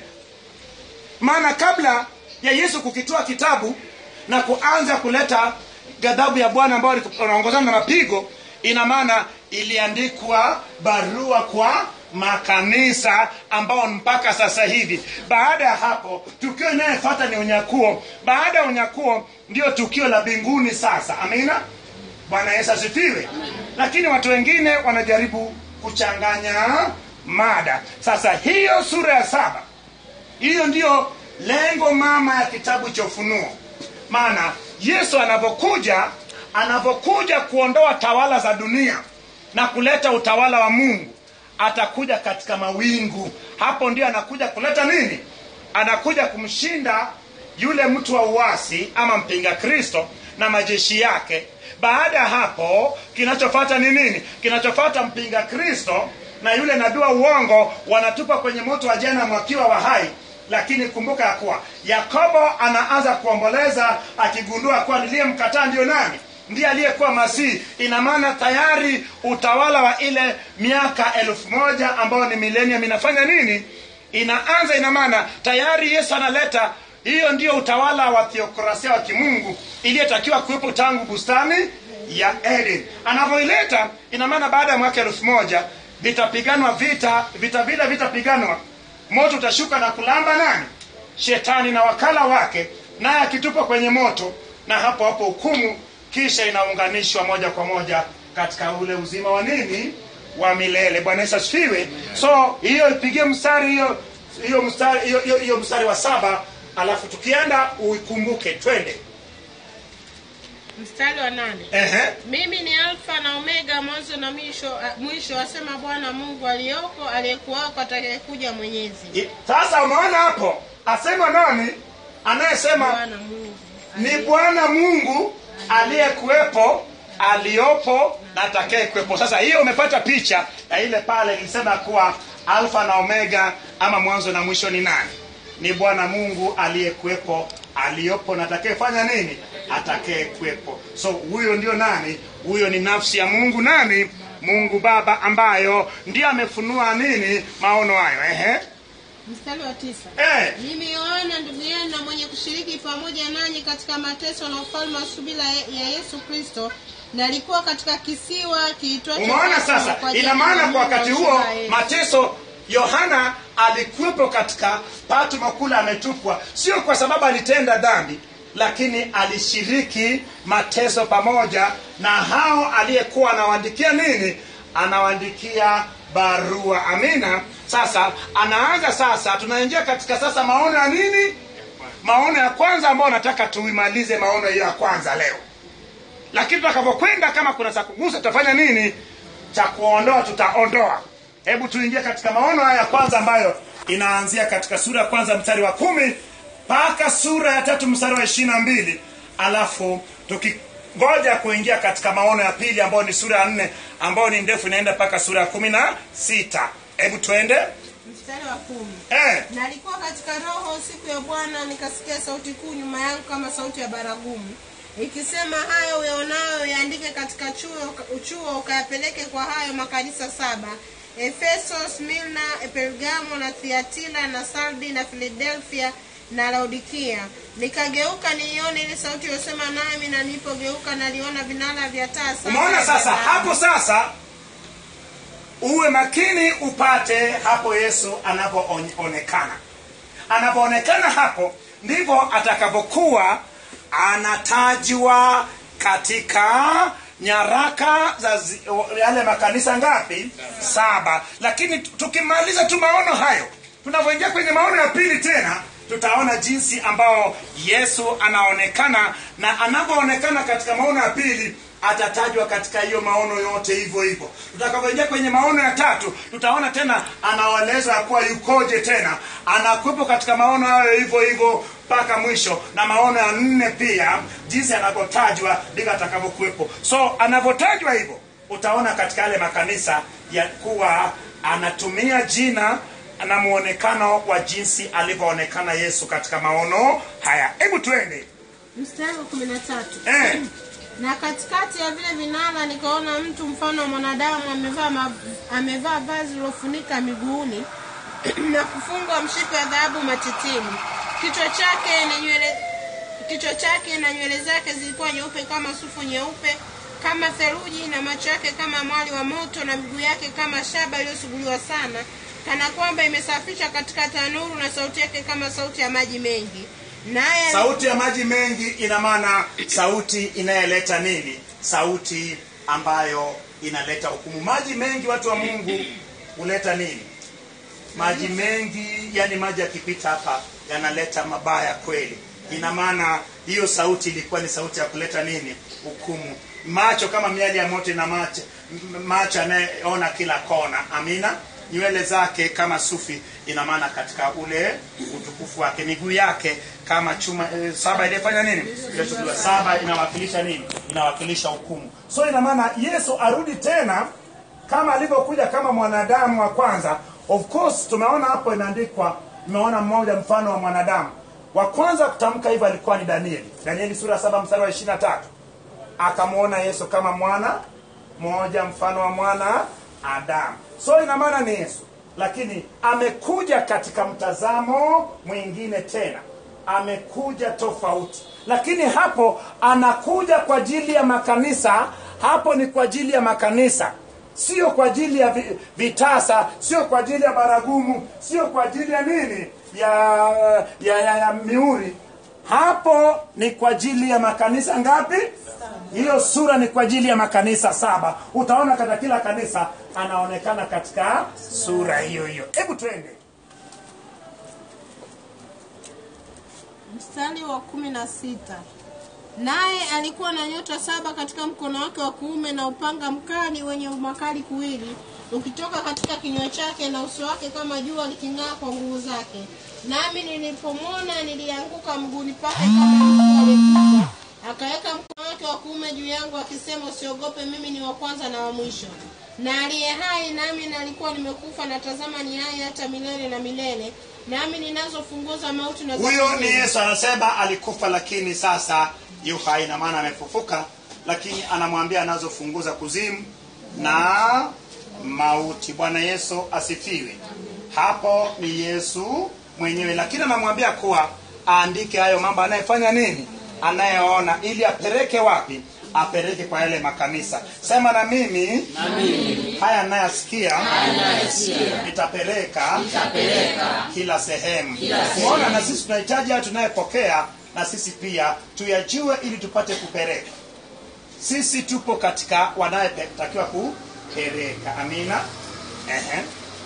maana kabla ya yesu kukitoa kitabu na kuanza kuleta ghadhabu ya bwana ambayo unaongozana na mapigo ina maana iliandikwa barua kwa makanisa ambao mpaka sasa hivi baada ya hapo tukio inayefata ni unyakuo baada ya unyakuo ndio tukio la mbinguni sasa amina bwana yesu asifiwe lakini watu wengine wanajaribu kuchanganya mada sasa hiyo sura ya saba hiyo ndiyo lengo mama ya kitabu cha ufunuo maana yesu anavyokuja anavyokuja kuondoa tawala za dunia na kuleta utawala wa mungu atakuja katika mawingu hapo ndio anakuja kuleta nini anakuja kumshinda yule mtu wa uasi ama mpinga kristo na majeshi yake baada ya hapo kinachofata ni nini kinachofata mpinga kristo na yule nabii wa uongo wanatupa kwenye moto wa jana wakiwa wa hai lakini kumbuka ya kuwa yakobo anaanza kuomboleza akigundua kuwa niliyemkataa ndio nani ndiye aliyekuwa masihi ina maana tayari utawala wa ile miaka elfu moja ambayo ni milenium inafanya nini inaanza ina maana tayari yesu analeta hiyo ndio utawala wa theokrasia wa kimungu iliyotakiwa kuwepo tangu bustani ya eden anavyoileta ina maana baada ya mwaka elfu moja vitapiganwa vita vita vile vitapiganwa moto utashuka na kulamba nani shetani na wakala wake naye akitupwa kwenye moto na hapo hapo hukumu kisha inaunganishwa moja kwa moja katika ule uzima wa nini wa milele bwana yesu asifiwe so hiyo ipigie mstari hiyo hiyo mstari hiyo, hiyo, hiyo mstari wa saba alafu tukienda uikumbuke twende mstari wa nane Ehe. mimi ni alfa na omega mwanzo na mwisho mwisho asema bwana mungu aliyoko aliyekuwako atakayekuja mwenyezi I- sasa umeona hapo asema nani anayesema bwana mungu ni bwana mungu aliyekuwepo aliyopo na atakayekuwepo sasa hiyo umepata picha ya ile pale ilisema kuwa alfa na omega ama mwanzo na mwisho ni nani ni bwana mungu aliyekuwepo aliyopo na atakayefanya nini atakayekuwepo so huyo ndio nani huyo ni nafsi ya mungu nani mungu baba ambayo ndiyo amefunua nini maono hayo ehe mstari wa tisa eh. mimi yohana ndugu yenu na mwenye kushiriki pamoja nanyi katika mateso na ufalme wa subira ya Yesu Kristo nalikuwa katika kisiwa kiitwacho umeona Patmo sasa kwa ajili ina maana ya kwa wakati Mungu huo wa Yesu. mateso yohana alikuwepo katika patmo kule ametupwa sio kwa sababu alitenda dhambi lakini alishiriki mateso pamoja na hao aliyekuwa anawaandikia nini anawaandikia barua amina sasa anaanza sasa tunaingia katika sasa maono ya nini maono ya kwanza ambayo nataka tuimalize maono hiyo ya kwanza leo lakini tutakapokwenda kama kuna cha kugusa tutafanya nini cha kuondoa tutaondoa hebu tuingie katika maono haya ya kwanza ambayo inaanzia katika sura ya kwanza mstari wa kumi mpaka sura ya tatu mstari wa ishiri na mbili alafu tukingoja kuingia katika maono ya pili ambayo ni sura ya nne ambayo ni ndefu inaenda mpaka sura ya kumi na sita hebu tuende mstari wa kumi eh. nalikuwa katika roho siku ya bwana nikasikia sauti kuu nyuma yangu kama sauti ya baragumu ikisema hayo uyaonayo yaandike katika chuo, chuo ukayapeleke kwa hayo makanisa saba efeso smilna pergamo na thiatira na sardi na filadelfia na laodikia nikageuka niione ile sauti iliyosema nami na nilipogeuka naliona vinara vya taa saba umeona vya sasa dhahabu. hapo sasa uwe makini upate hapo yesu anavyoonekana anavyoonekana hapo ndivyo atakavyokuwa anatajwa katika nyaraka za zi, yale makanisa ngapi saba lakini tu- tukimaliza tu maono hayo tunavyoingia kwenye maono ya pili tena tutaona jinsi ambao yesu anaonekana na anavyoonekana katika maono ya pili atatajwa katika hiyo maono yote hivyo hivyo tutakapoingia kwenye maono ya tatu tutaona tena anaeleza ya kuwa yukoje tena anakuwepo katika maono hayo hivyo hivyo mpaka mwisho na maono ya nne pia jinsi anavyotajwa ndivyo atakavyokuwepo so anavyotajwa hivyo utaona katika yale makanisa ya kuwa anatumia jina na muonekano wa jinsi alivyoonekana yesu katika maono haya hebu twende mstari wa kumi na tatu eh. na katikati ya vile vinara nikaona mtu mfano wa mwanadamu amevaa ma, amevaa vazi lilofunika miguuni na kufungwa mshipi wa dhahabu matitini kichwa chake na nywele kichwa chake na nywele zake zilikuwa nyeupe kama sufu nyeupe kama theluji na macho yake kama mwali wa moto na miguu yake kama shaba iliyosuguliwa sana kana kwamba imesafishwa katika tanuru na sauti yake kama sauti ya maji mengi naye sauti ya maji mengi ina maana sauti inayoleta nini sauti ambayo inaleta hukumu maji mengi watu wa mungu huleta nini maji mengi yani maji yakipita hapa yanaleta mabaya kweli ina maana hiyo sauti ilikuwa ni sauti ya kuleta nini hukumu macho kama miali ya moto ina macho m- macho anayeona kila kona amina nywele zake kama sufi ina maana katika ule utukufu wake miguu yake kama chuma e, saba iliyofanya nini iliyochukuliwa saba inawakilisha nini inawakilisha hukumu so ina maana yesu arudi tena kama alivyokuja kama mwanadamu wa kwanza of course tumeona hapo imeandikwa tumeona mmoja mfano wa mwanadamu wa kwanza kutamka hivyo alikuwa ni danieli danieli sura ya saba mstari wa ishiri na tatu akamwona yesu kama mwana mmoja mfano wa mwana adamu so ina maana ni yesu lakini amekuja katika mtazamo mwingine tena amekuja tofauti lakini hapo anakuja kwa ajili ya makanisa hapo ni kwa ajili ya makanisa sio kwa ajili ya vi- vitasa sio kwa ajili ya baragumu sio kwa ajili ya nini ya ya, ya, ya miuri hapo ni kwa ajili ya makanisa ngapi hiyo sura ni kwa ajili ya makanisa saba utaona katika kila kanisa anaonekana katika sura hiyo hiyo hebu twende mstari wa kumi na sita naye alikuwa na nyota saba katika mkono wake wa kuume na upanga mkali wenye makali kuwili ukitoka katika kinywa chake na uso wake kama jua liking'aa kwa nguvu zake nami nilipomwona nilianguka mguuni pake kama mtu aliyekufa akaweka mkono wake wa kuume juu yangu akisema usiogope mimi ni wa kwanza na wa mwisho na aliye hai nami nalikuwa nimekufa na tazama ni hai hata milele na milele nami ninazo funguo za mauti na za huyo ni kuzimu. yesu anasema alikufa lakini sasa yu hai na maana amefufuka lakini anamwambia anazo funguo za kuzimu na mauti bwana yesu asifiwe hapo ni yesu mwenyewe lakini anamwambia kuwa aandike hayo mambo anayefanya nini anayeona ili apeleke wapi apeleke kwa yale makanisa sema na mimi haya nayasikia nitapeleka kila sehemu umeona na sisi tunahitaji haya tunayepokea na sisi pia tuyajue ili tupate kupeleka sisi tupo katika wanayetakiwa kupeleka amina Ehe.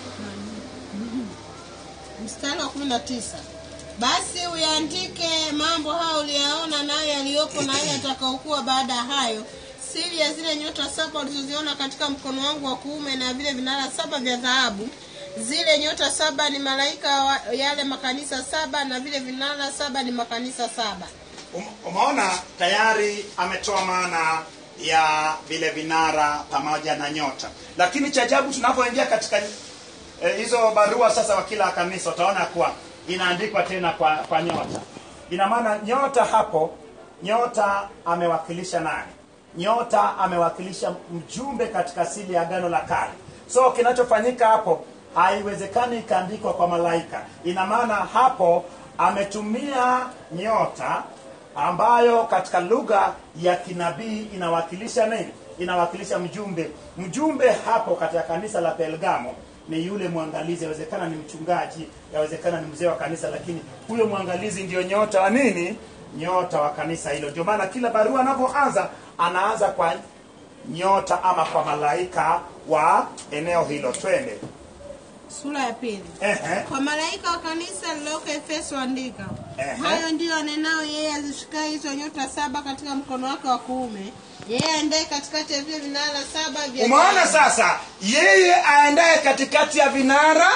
mstari wa kumi na tisa basi uyaandike mambo hayo uliyaona nayo yaliyopo na hayo yatakaokuwa baada ya hayo siri ya zile nyota saba ulizoziona katika mkono wangu wa kuume na vile vinara saba vya dhahabu zile nyota saba ni malaika wa yale makanisa saba na vile vinara saba ni makanisa saba Um- umeona tayari ametoa maana ya vile vinara pamoja na nyota lakini cha ajabu tunapoingia katika eh, hizo barua sasa wa kila kanisa utaona kuwa inaandikwa tena kwa, kwa nyota ina maana nyota hapo nyota amewakilisha nani nyota amewakilisha mjumbe katika asili ya agano la kale so kinachofanyika hapo haiwezekani ikaandikwa kwa malaika ina maana hapo ametumia nyota ambayo katika lugha ya kinabii inawakilisha nini inawakilisha mjumbe mjumbe hapo katika kanisa la pelgamo ni yule mwangalizi yawezekana ni mchungaji yawezekana ni mzee wa kanisa lakini huyo mwangalizi ndio nyota wa nini nyota wa kanisa hilo ndio maana kila barua anavyoanza anaanza kwa nyota ama kwa malaika wa eneo hilo twende sura ya pili Ehe. kwa malaika wa kanisa lililoko efeso andika Ehe. hayo ndiyo anenao yeye azishikaye hizo nyota saba katika mkono wake wa kuume yeye aendaye katikati ya vile vinara saba vya umeona sasa yeye aendaye katikati ya vinara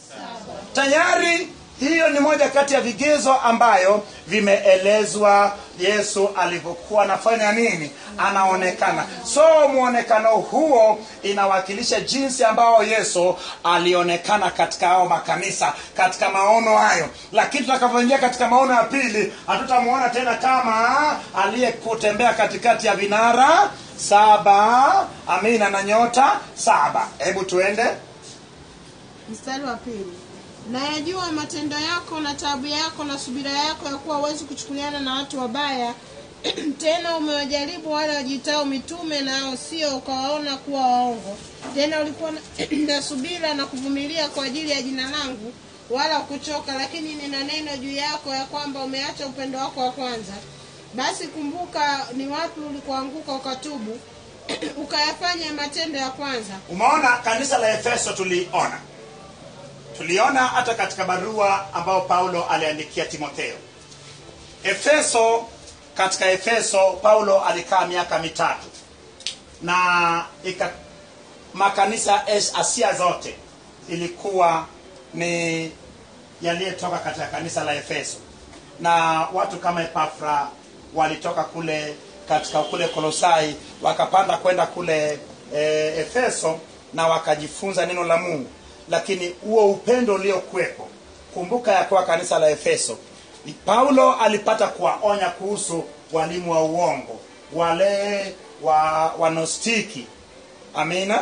tayari hiyo ni moja kati ya vigezo ambayo vimeelezwa yesu alivyokuwa anafanya nini anaonekana so mwonekano huo inawakilisha jinsi ambao yesu alionekana katika hao makanisa katika maono hayo lakini tutakavyoingia katika maono ya pili hatutamwona tena kama aliyekutembea katikati ya vinara saba amina na nyota saba hebu tuende mstari wa pili nayajua matendo yako na taabu yako na subira yako ya kuwa huwezi kuchukuliana na watu wabaya tena umewajaribu wale wajitao mitume nao sio ukawaona kuwa waongo tena ulikuwa na, na subira na kuvumilia kwa ajili ya jina langu wala kuchoka lakini nina neno juu yako ya kwamba umeacha upendo wako wa kwanza basi kumbuka ni wapi ulikoanguka ukatubu ukayafanya matendo ya kwanza umeona kanisa la efeso tuliona tuliona hata katika barua ambayo paulo aliandikia timotheo efeso katika efeso paulo alikaa miaka mitatu na ika, makanisa ya Es- asia zote ilikuwa ni yaliyotoka katika kanisa la efeso na watu kama epafra walitoka kule katika kule kolosai wakapanda kwenda kule e, efeso na wakajifunza neno la mungu lakini huo upendo uliokuwepo kumbuka ya kuwa kanisa la efeso ni paulo alipata kuwaonya kuhusu walimu wa uongo wale wa wanostiki amina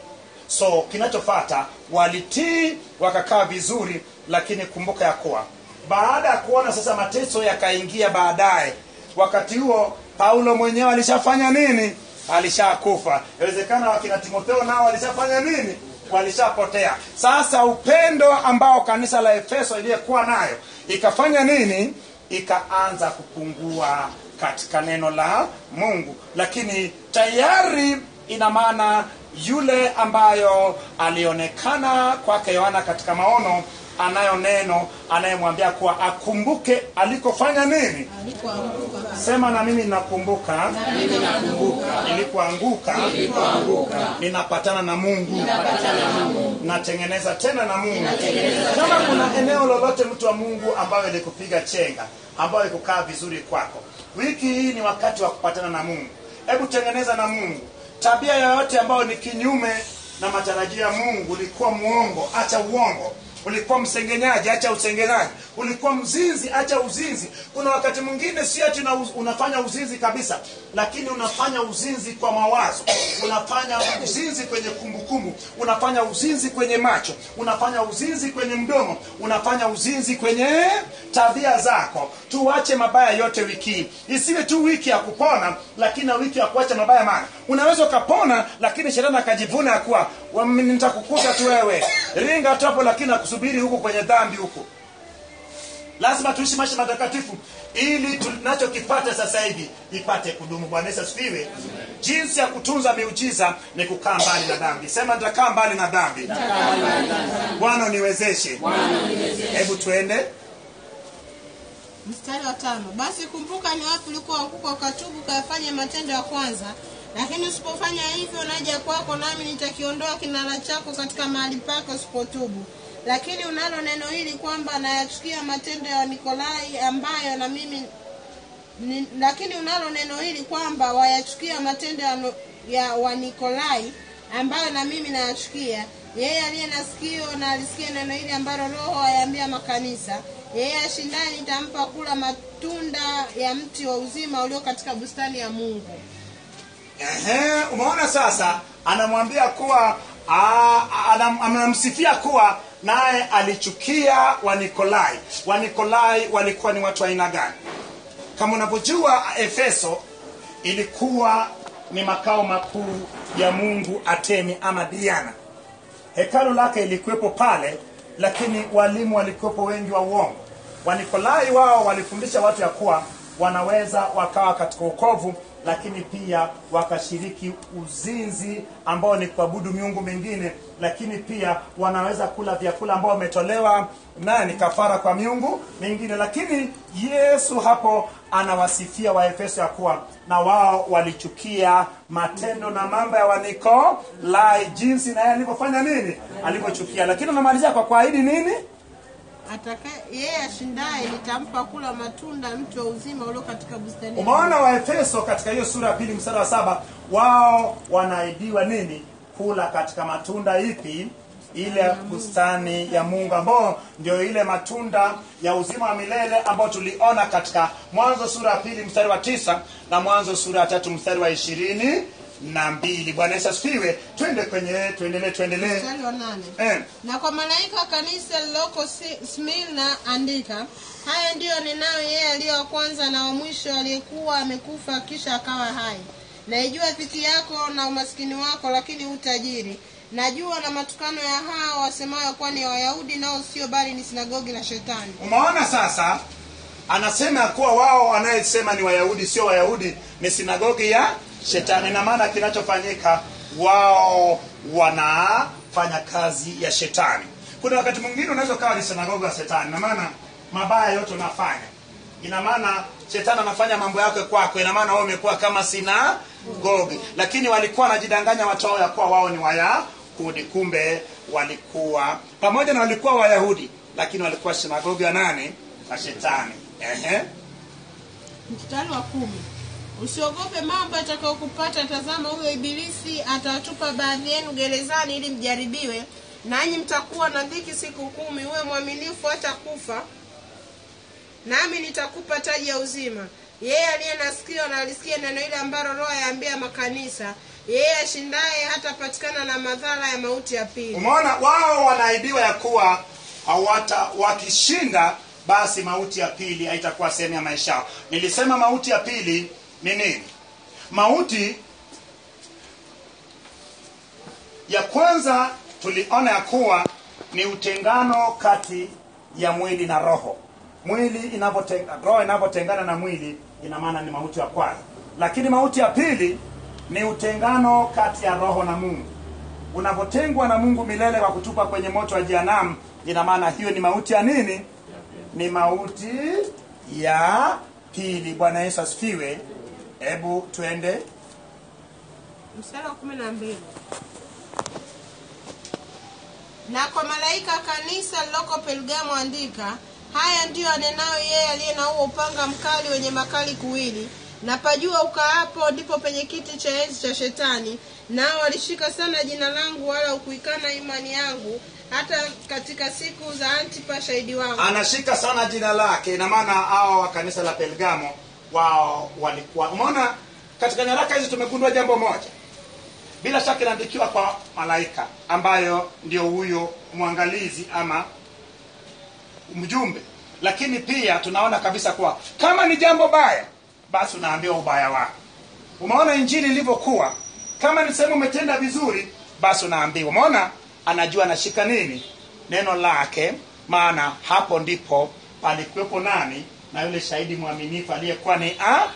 so kinachofata walitii wakakaa vizuri lakini kumbuka ya kuwa baada ya kuona sasa mateso yakaingia baadaye wakati huo paulo mwenyewe alishafanya nini alishakufa inawezekana wakina timotheo nao walishafanya nini walishapotea sasa upendo ambao kanisa la efeso iliyekuwa nayo ikafanya nini ikaanza kupungua katika neno la mungu lakini tayari ina maana yule ambayo alionekana kwake yohana katika maono anayo neno anayemwambia kuwa akumbuke alikofanya nini alikuanguka sema na mimi nakumbuka nilipoanguka ninapatana na mungu natengeneza tena na mungu kama kuna eneo lolote mtu wa mungu ambayo ilikupiga chenga ambayo ikukaa vizuri kwako wiki hii ni wakati wa kupatana na mungu hebu tengeneza na mungu tabia yoyote ambayo ni kinyume na matarajio ya mungu ulikuwa mwongo acha uongo ulikuwa msengenyaji acha usengenyaji ulikuwa mzinzi acha uzinzi kuna wakati mwingine si ati una, unafanya uzinzi kabisa lakini unafanya uzinzi kwa mawazo unafanya uzinzi kwenye kumbukumbu unafanya uzinzi kwenye macho unafanya uzinzi kwenye mdomo unafanya uzinzi kwenye tabia zako tuache mabaya yote wiki hii isiwe tu wiki ya kupona lakini na wiki ya kuacha mabaya maana unaweza ukapona lakini shetani akajivuna ya kuwa "Wa- nitakukuta tu wewe ringa tu hapo lakini akusubiri huku kwenye dhambi huku lazima tuishi maisha matakatifu ili tunachokipata sasa hivi ipate kudumu bwana yesu asifiwe jinsi ya kutunza miujiza ni kukaa mbali na dhambi sema nitakaa mbali na dhambi bwana uniwezeshe hebu tuende mstari wa tano basi kumbuka ni wapi ulikoanguka ukatubu ukayafanya matendo ya kwanza lakini usipofanya hivyo naja kwako nami nitakiondoa kinara chako katika mahali pake usipotubu lakini unalo neno hili kwamba nayachukia matendo ya nikolai ambayo na mimi ni, lakini unalo neno hili kwamba wayachukia matendo ya, no- ya wanikolai ambayo na mimi nayachukia yeye aliye na sikio na alisikia neno hili ambalo roho ayaambia makanisa yeye ashindaye nitampa kula matunda ya mti wa uzima ulio katika bustani ya mungu Ehe, umeona sasa anamwambia kuwa a- anam- anamsifia kuwa naye alichukia wanikolai wanikolai walikuwa ni watu wa aina gani kama unavyojua efeso ilikuwa ni makao makuu ya mungu atemi ama diana hekalu lake ilikuwepo pale lakini walimu walikuwepo wengi wa uongo wanikolai wao walifundisha watu ya kuwa wanaweza wakawa katika ukovu lakini pia wakashiriki uzinzi ambao ni kuabudu miungu mingine lakini pia wanaweza kula vyakula ambao wametolewa nani kafara kwa miungu mingine lakini yesu hapo anawasifia waefeso ya kuwa na wao walichukia matendo na mambo ya wanikolai jinsi naye alivyofanya nini alivyochukia lakini anamalizia kwa kuahidi nini ataka yeye ashindaye nitampa kula matunda mti wa uzima ulio katika bustani ya umeona waefeso katika hiyo sura ya pili mstari wa saba wao wanaidiwa nini kula katika matunda ipi ile bustani ya mungu ambao ndio ile matunda ya uzima wa milele ambao tuliona katika mwanzo sura ya pili mstari wa tisa na mwanzo sura ya tatu mstari wa ishirini na mbili bwana yesu asifiwe twende kwenye tuendelee tuendelee mstari wa nane eh. na kwa malaika wa kanisa lililoko Si- Smyrna andika haya ndiyo ninayo yeye aliye wa kwanza na wa mwisho aliyekuwa amekufa kisha akawa hai naijua dhiki yako na umaskini wako lakini utajiri najua na matukano ya hao wasemayo kuwa ni wayahudi nao sio bali ni sinagogi la shetani umeona sasa anasema ya kuwa wao wanayesema ni wayahudi sio wayahudi ni sinagogi ya shetani na maana kinachofanyika wao wanafanya kazi ya shetani kuna wakati mwingine unaweza ukawa ni sinagogi ya shetani na maana mabaya yote unafanya ina maana shetani anafanya mambo yake kwako ina maana wao umekuwa kama sinagogi lakini walikuwa wanajidanganya watu wao ya kuwa wao ni wayahudi kumbe walikuwa pamoja na walikuwa wayahudi lakini walikuwa sinagogi ya nani na shetani Ehe. mstari wa kumi usiogope mambo yatakayokupata tazama huyo ibilisi atawatupa baadhi yenu gerezani ili mjaribiwe nanyi mtakuwa na dhiki siku kumi uwe mwaminifu hata kufa nami nitakupa taji ya uzima yeye aliye na sikio na alisikie neno ile ambalo roho yaambia makanisa yeye ashindaye hatapatikana na madhara ya mauti ya pili umeona wao wanaidiwa ya kuwa hawata wakishinda basi mauti ya pili haitakuwa sehemu ya maisha yao nilisema mauti ya pili ni nini mauti ya kwanza tuliona ya kuwa ni utengano kati ya mwili na roho mwili inavyotenga roho inavyotengana na mwili ina maana ni mauti ya kwanza lakini mauti ya pili ni utengano kati ya roho na mungu unavyotengwa na mungu milele kwa kutupa kwenye moto wa jehanamu ina maana hiyo ni mauti ya nini ni mauti ya pili bwana yesu asifiwe hebu twende mstari wa kumi na mbili na kwa malaika wa kanisa liloko pelgamo andika haya ndiyo anenayo yeye aliye na huo upanga mkali wenye makali kuwili na pajua ukaapo ndipo penye kiti cha enzi cha shetani nao walishika sana jina langu wala ukuikana imani yangu hata katika siku za antipa shahidi wangu anashika sana jina lake ina maana hawa wa kanisa la pelgamo wao walikuwa umeona katika nyaraka hizi tumegundua jambo moja bila shaka inaandikiwa kwa malaika ambayo ndio huyo mwangalizi ama mjumbe lakini pia tunaona kabisa kuwa kama ni jambo baya basi unaambiwa ubaya wako umeona injili ilivyokuwa kama ni sehemu umetenda vizuri basi unaambiwa umeona anajua anashika nini neno lake maana hapo ndipo palikuwepo nani na yule shahidi mwaminifu aliyekuwa ni a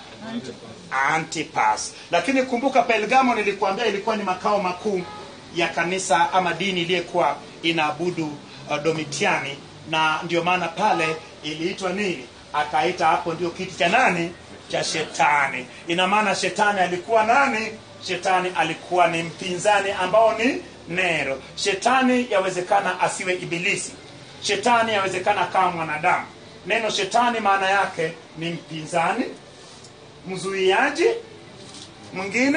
antipas lakini kumbuka pelgamo nilikuambia ilikuwa ni makao makuu ya kanisa ama dini iliyokuwa inaabudu uh, domitiani na ndio maana pale iliitwa nini akaita hapo ndio kiti cha nani cha shetani ina maana shetani alikuwa nani shetani alikuwa ni mpinzani ambao ni nero shetani yawezekana asiwe ibilisi shetani yawezekana kama mwanadamu neno shetani maana yake ni mpinzani mzuiaji mwingine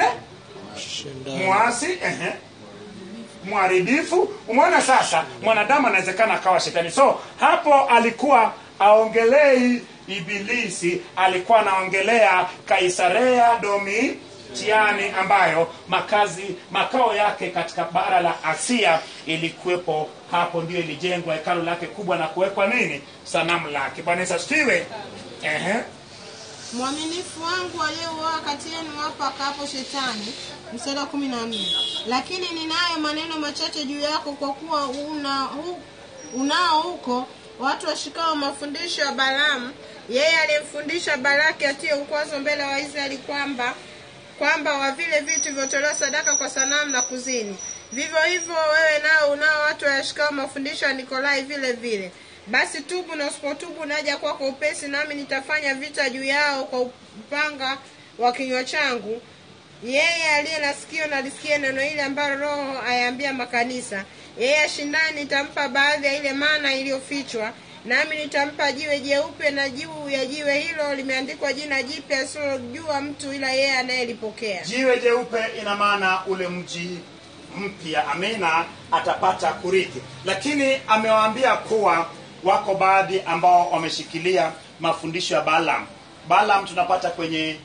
mwasi ehe mharibifu umeona sasa mwanadamu anawezekana akawa shetani so hapo alikuwa aongelei ibilisi alikuwa anaongelea kaisarea domitiani ambayo makazi makao yake katika bara la asia ilikuwepo hapo ndio ilijengwa hekalo lake kubwa na kuwekwa nini sanamu lake bwana yesu asifiwe ehe mwaminifu wangu aliyeuoa kati yenu hapa akaapo shetani mstari wa kumi na nne lakini ninayo maneno machache juu yako kwa kuwa una, hu, unao huko watu washikao mafundisho ya balamu yeye aliyemfundisha baraki atie ukwazo mbele wa israeli kwamba kwamba wa vile vitu vilivyotolewa sadaka kwa sanamu na kuzini vivyo hivyo wewe nao unao watu wayashikao mafundisho ya nikolai vile vile basi tubu na usipotubu naja kwako upesi nami nitafanya vita juu yao kwa upanga wa kinywa changu yeye aliye na sikio na lisikie neno hili ambalo roho ayaambia makanisa yeye ashindani nitampa baadhi ya ile mana iliyofichwa nami nitampa jiwe jeupe na juu ya jiwe hilo limeandikwa jina jipya asilojua mtu ila yeye anayelipokea jiwe jeupe ina maana ule mji mpya amina atapata kurithi lakini amewaambia kuwa wako baadhi ambao wameshikilia mafundisho ya Balaam. Balaam tunapata kwenye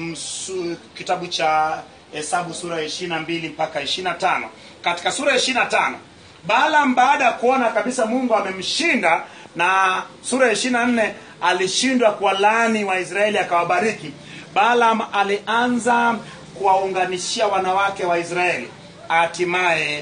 msu, kitabu cha Hesabu sura ya ishirini na mbili mpaka ishirini na tano. Katika sura ya ishirini na tano Balaam baada ya kuona kabisa Mungu amemshinda na sura ya ishirini na nne alishindwa kuwalaani Waisraeli akawabariki. Balaam alianza kuwaunganishia wanawake wa Israeli, hatimaye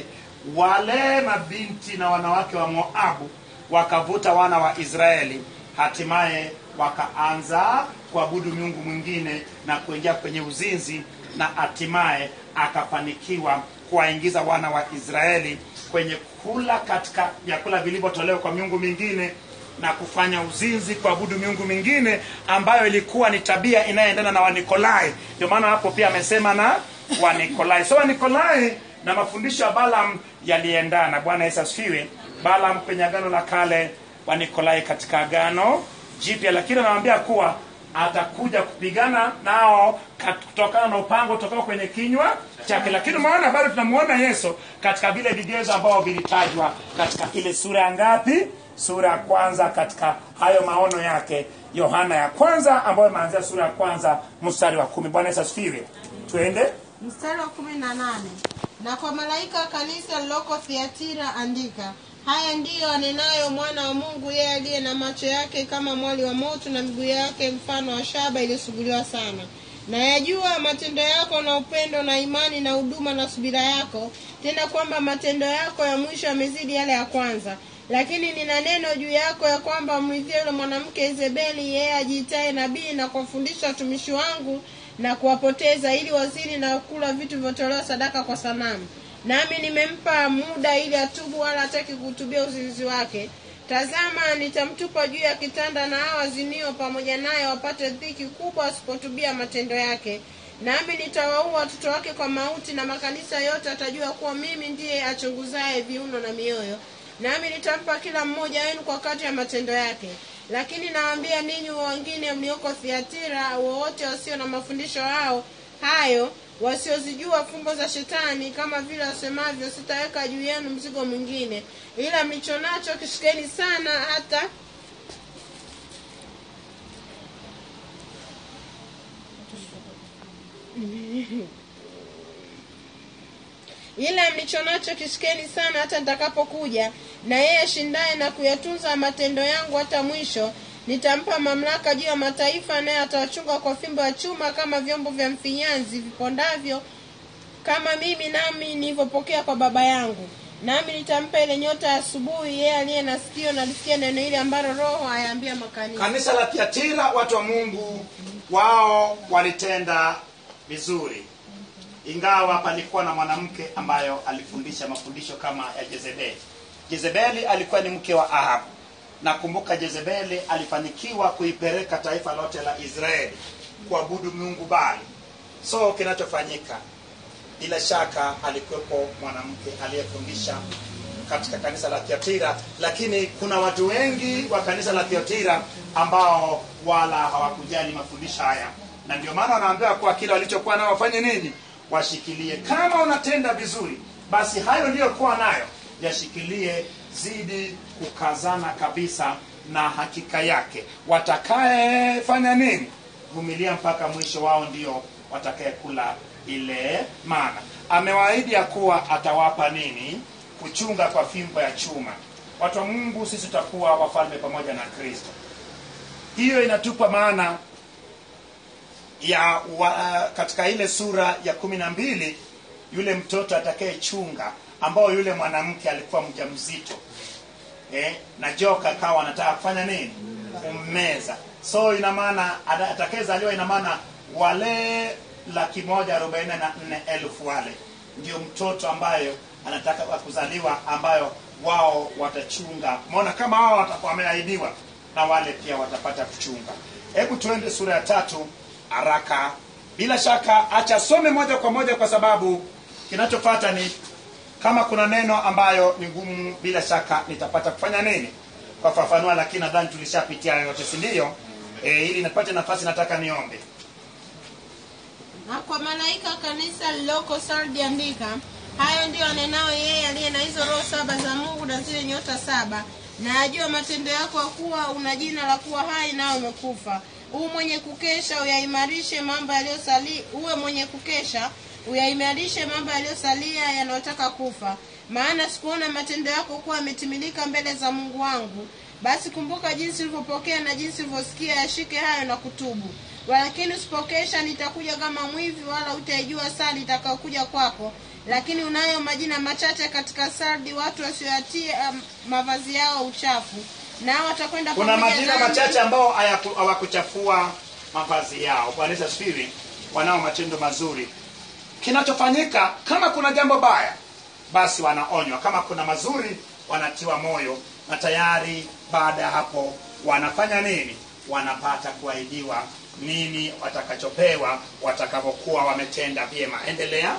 wale mabinti na wanawake wa Moabu wakavuta wana wa Israeli, hatimaye wakaanza kuabudu miungu mwingine na kuingia kwenye uzinzi, na hatimaye akafanikiwa kuwaingiza wana wa Israeli kwenye kula katika vyakula vilivyotolewa kwa miungu mingine na kufanya uzinzi, kuabudu miungu mingine ambayo ilikuwa ni tabia inayoendana na Wanikolai. Ndio maana hapo pia amesema na Wanikolai. So Wanikolai na mafundisho ya Balaam yaliendana. Bwana Yesu asifiwe. Balaam kwenye agano la kale, Wanikolai katika agano jipya, lakini anawaambia kuwa atakuja kupigana nao kat- kutokana na upango utokao kwenye kinywa chake. Lakini maana bado tunamuona Yesu katika vile vigezo ambao vilitajwa katika ile sura ya ngapi? Sura ya kwanza, katika hayo maono yake Yohana ya kwanza, ambayo imeanzia sura ya kwanza mstari wa kumi. Bwana Yesu asifiwe. Tuende. mstari wa kumi na nane na kwa malaika wa kanisa liloko thiatira andika haya ndiyo anenayo mwana wa mungu yeye aliye na macho yake kama mwali wa moto na miguu yake mfano wa shaba iliyosuguliwa sana na yajua matendo yako na upendo na imani na huduma na subira yako tena kwamba matendo yako ya mwisho yamezidi yale ya kwanza lakini nina neno juu yako ya kwamba mridhie yule mwanamke Izebeli yeye ajiitaye nabii na kuwafundisha watumishi wangu na kuwapoteza ili wazini na kula vitu vilivyotolewa sadaka kwa sanamu nami nimempa muda ili atubu wala hataki kuhutubia uzinzi wake tazama nitamtupa juu ya kitanda na hao wazinio pamoja naye wapate dhiki kubwa asipotubia matendo yake nami nitawaua watoto wake kwa mauti na makanisa yote atajua kuwa mimi ndiye achunguzaye viuno na mioyo nami nitampa kila mmoja wenu kwa kati ya matendo yake lakini nawaambia ninyi wengine mlioko thiatira wowote wasio na mafundisho hao hayo wasiozijua fumbo za shetani kama vile wasemavyo sitaweka juu yenu mzigo mwingine ila mlicho nacho kishikeni sana hata ila mlicho nacho kishikeni sana hata nitakapokuja na yeye ashindaye na kuyatunza matendo yangu hata mwisho nitampa mamlaka juu ya mataifa naye atawachunga kwa fimbo ya chuma kama vyombo vya mfinyanzi vipondavyo kama mimi nami nilivyopokea kwa baba yangu nami nitampa ile nyota ya asubuhi yeye aliye na sikio na lisikia neno hili ambalo roho ayaambia makanisa kanisa la Thiatira, watu wa Mungu wao walitenda vizuri, ingawa palikuwa na mwanamke ambayo alifundisha mafundisho kama ya Jezebeli. Jezebeli alikuwa ni mke wa Ahabu. Nakumbuka Jezebeli alifanikiwa kuipeleka taifa lote la Israeli kuabudu miungu Baali. So kinachofanyika bila shaka alikuwepo mwanamke aliyefundisha katika kanisa la Thiatira, lakini kuna watu wengi wa kanisa la Thiatira ambao wala hawakujali mafundisho haya, na ndio maana wanaambiwa kuwa kile walichokuwa nao wafanye nini? Washikilie. Kama unatenda vizuri, basi hayo ndiyokuwa nayo yashikilie, zidi kukazana kabisa na hakika yake. Watakayefanya nini? Vumilia mpaka mwisho, wao ndio watakayekula ile mana. Amewaahidi ya kuwa atawapa nini? Kuchunga kwa fimbo ya chuma. Watu wa Mungu, sisi tutakuwa wafalme pamoja na Kristo. Hiyo inatupa maana ya wa, katika ile sura ya kumi na mbili yule mtoto atakayechunga ambao yule mwanamke alikuwa mjamzito eh, na joka akawa anataka kufanya nini kummeza so ina maana ata- atakayezaliwa ina maana wale laki moja arobaini na nne elfu wale ndio mtoto ambayo anataka wa kuzaliwa ambayo wao watachunga umeona kama wao watakuwa wameahidiwa na wale pia watapata kuchunga hebu tuende sura ya tatu haraka bila shaka acha some moja kwa moja kwa sababu kinachofata ni kama kuna neno ambayo ni ngumu bila shaka nitapata kufanya nini kwa fafanua lakini nadhani tulishapitia hayo yote si ndio e, ili nipate nafasi nataka niombe na kwa malaika wa kanisa lililoko sardi andika hayo ndiyo anenao yeye aliye na hizo roho saba za mungu na zile nyota saba na ajua matendo yako ya kuwa una jina la kuwa hai nawe umekufa huu mwenye kukesha uyaimarishe mambo yaliyosali uwe mwenye kukesha uyaimarishe mambo yaliyosalia yanayotaka kufa maana sikuona matendo yako kuwa yametimilika mbele za mungu wangu basi kumbuka jinsi ulivyopokea na jinsi ulivyosikia yashike hayo na kutubu walakini usipokesha nitakuja kama mwivi wala utaijua saa litakaokuja kwako lakini unayo majina machache katika sardi watu wasioyatia um, mavazi yao uchafu nao watakwenda kuna pamoja majina nami. machache ambao hayaku- hawakuchafua mavazi yao bwana Yesu asifiwe wanao matendo mazuri kinachofanyika kama kuna jambo baya basi wanaonywa kama kuna mazuri wanatiwa moyo na tayari baada ya hapo wanafanya nini wanapata kuahidiwa nini watakachopewa watakapokuwa wametenda vyema endelea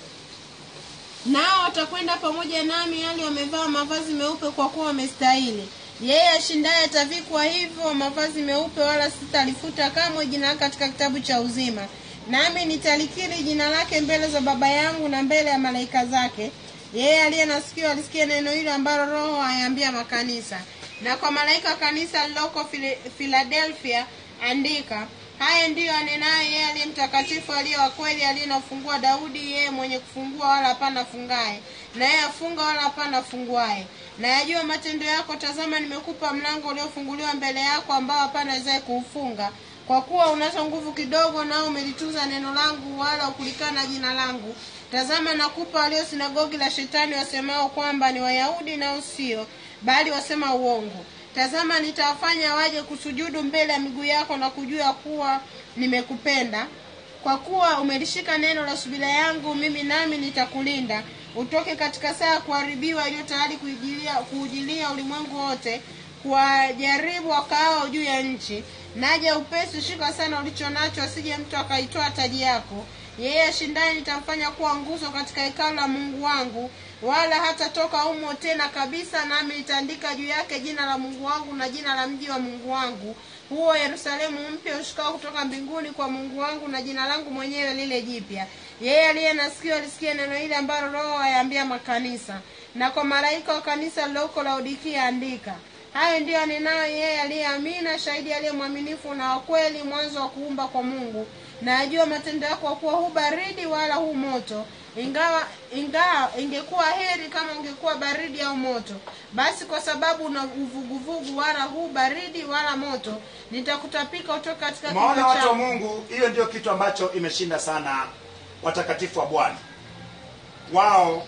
nao watakwenda pamoja nami hali wamevaa mavazi meupe kwa kuwa wamestahili yeye ashindaye atavikwa hivyo mavazi meupe wala sitalifuta kamwe jina lake katika kitabu cha uzima nami nitalikiri jina lake mbele za baba yangu na mbele ya malaika zake yeye aliye na sikio alisikia neno hilo ambalo roho ayaambia makanisa na kwa malaika wa kanisa liloko Fili- filadelfia andika haya ndiyo anenaye yeye aliye mtakatifu aliye wa kweli aliye na ufunguo wa daudi yeye mwenye kufungua wala hapana afungaye naye afunga wala hapana afunguaye na yajua matendo yako tazama nimekupa mlango uliofunguliwa mbele yako ambao hapana awezaye kuufunga kwa kuwa unazo nguvu kidogo nao umelitunza neno langu wala ukulikana jina langu tazama nakupa walio sinagogi la shetani wasemao kwamba ni wayahudi nao sio bali wasema uongo tazama nitawafanya waje kusujudu mbele ya miguu yako na kujua kuwa nimekupenda kwa kuwa umelishika neno la subira yangu mimi nami nitakulinda utoke katika saa ya kuharibiwa iliyo tayari kuijilia- kuujilia ulimwengu wote kuwajaribu wakaao juu ya nchi naja upesi shika sana ulicho nacho asije mtu akaitoa taji yako yeye ashindaye nitamfanya kuwa nguzo katika hekalu la mungu wangu wala hatatoka humo tena kabisa nami nitaandika juu yake jina la mungu wangu na jina la mji wa mungu wangu huo yerusalemu mpya ushukao kutoka mbinguni kwa mungu wangu na jina langu mwenyewe lile jipya yeye aliye na sikio alisikia neno hili ambalo roho ayaambia makanisa na kwa malaika wa kanisa liloko laodikia andika hayo ndiyo anenayo yeye aliyeamina shahidi aliye mwaminifu na wakweli mwanzo wa kuumba kwa mungu na ajua matendo yako kuwa hu baridi wala hu moto ingawa ingawa ingekuwa heri kama ungekuwa baridi au moto basi kwa sababu una uvuguvugu wala hu baridi wala moto nitakutapika utoka katika maona kinywa watu wa changu mungu hiyo ndio kitu ambacho imeshinda sana watakatifu wa bwana wao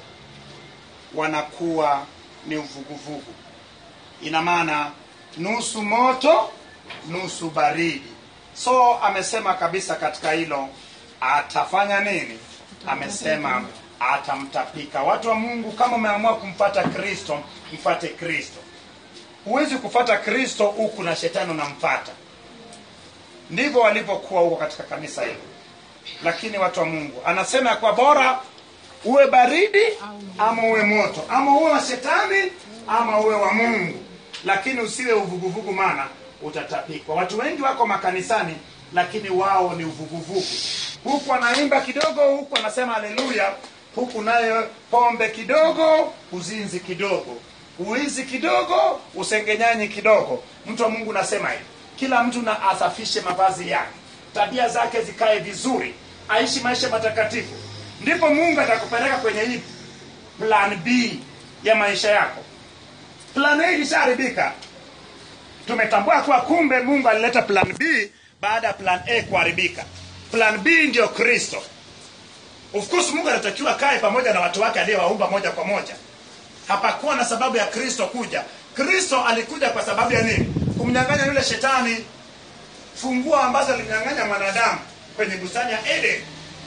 wanakuwa ni uvuguvugu ina maana nusu moto nusu baridi so amesema kabisa katika hilo atafanya nini amesema atamtapika watu wa mungu kama umeamua kumfata kristo mfate kristo huwezi kufata kristo huku na shetani unamfata ndivyo walivyokuwa huko katika kanisa hilo lakini watu wa mungu anasema ya kwa bora uwe baridi ama uwe moto ama uwe wa shetani ama uwe wa mungu lakini usiwe uvuguvugu maana utatapikwa watu wengi wako makanisani lakini wao ni uvuguvugu huku anaimba kidogo huku anasema haleluya huku nayo pombe kidogo uzinzi kidogo uizi kidogo usengenyanyi kidogo mtu wa mungu nasema hivi kila mtu na asafishe mavazi yake tabia zake zikae vizuri aishi maisha matakatifu ndipo mungu atakupeleka kwenye hii plan b ya maisha yako plan a ilishaharibika tumetambua kuwa kumbe mungu alileta plan b baada ya plan a kuharibika plan b ndio kristo of course mungu anatakiwa kae pamoja na watu wake aliyewaumba moja kwa moja hapakuwa na sababu ya kristo kuja kristo alikuja kwa sababu ya nini kumnyang'anya yule shetani funguo ambazo alimnyang'anya mwanadamu kwenye bustani ya eden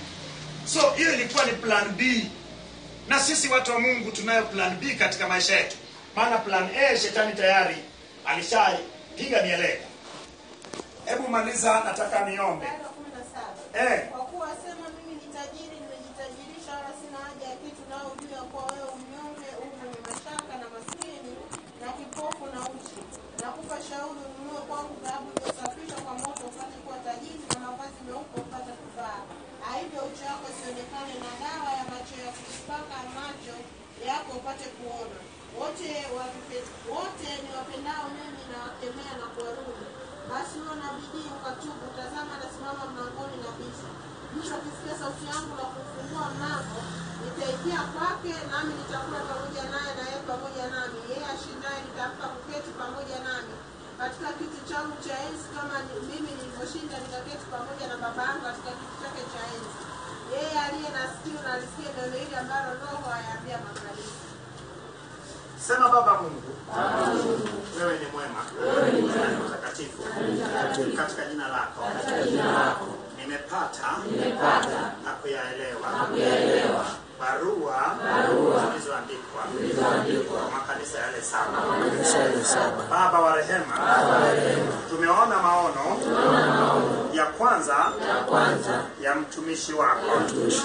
so hiyo ilikuwa ni plan b na sisi watu wa mungu tunayo plan b katika maisha yetu maana plan a shetani tayari alishapiga mieleka hebu maliza nataka niombe Mstari wa kumi na saba. eh, Kwa kuwa sema mimi ni tajiri, nimejitajirisha, wala sina haja ya kitu, nao ujue ya kuwa wewe mnyonge, u mwenye mashaka na maskini na kipofu na uchi. Nakupa shauri ununue kwangu dhahabu iliyosafishwa kwa moto, upate kuwa tajiri, na mavazi meupe upate kuvaa. Aivyo uchi wako isionekane, na dawa ya macho ya kujipaka macho yako upate kuona. Wote wavipe- wote ni wapendao mimi na wakemea na kuwarudi basi uwe na bidii ukatubu. Tazama, nasimama mlangoni na bisha. Mwisho akisikia sauti yangu na kufungua mlango, nitaingia kwake, nami nitakula pamoja naye na yeye pamoja nami. Yeye ashindaye nitampa kuketi pamoja nami katika kiti changu cha enzi, kama ni- mimi nilivyoshinda nikaketi pamoja na Baba yangu katika kiti chake cha enzi. Yeye aliye na sikio na alisikie neno hili ambalo Roho ayaambia makanisa. sema baba mungu wewe ni mwema na ni mtakatifu katika jina lako nimepata na kuyaelewa barua zilizoandikwa kwa makanisa yale saba baba wa rehema tumeona maono ya kwanza ya mtumishi wako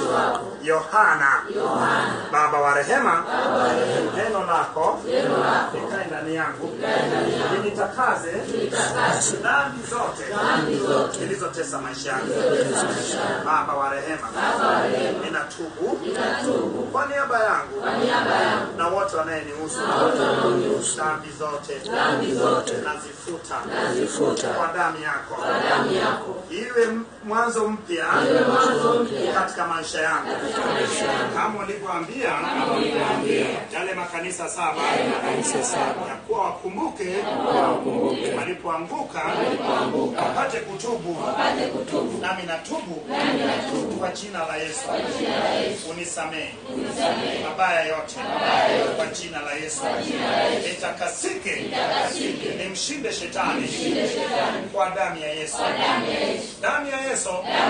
yohana baba wa rehema neno lako likae ndani yangu linitakaze dhambi zote zilizotesa maisha yangu baba wa rehema ninatubu kwa niaba yangu na wote wanayenihusu dhambi zote nazifuta kwa damu yako iwe m- mwanzo mpya katika maisha yangu kama ulivyoambia yale makanisa saba ya kuwa wakumbuke walipoanguka wapate kutubu nami natubu kwa jina la yesu unisamehe mabaya yote kwa jina la yesu nitakasike nimshinde shetani kwa damu ya yesu damu ya yesu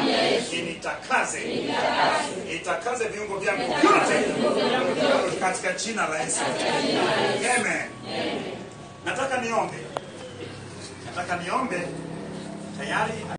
initakaze itakaze viungo vyangu vyote katika jina la yesu amen nataka niombe nataka niombe tayari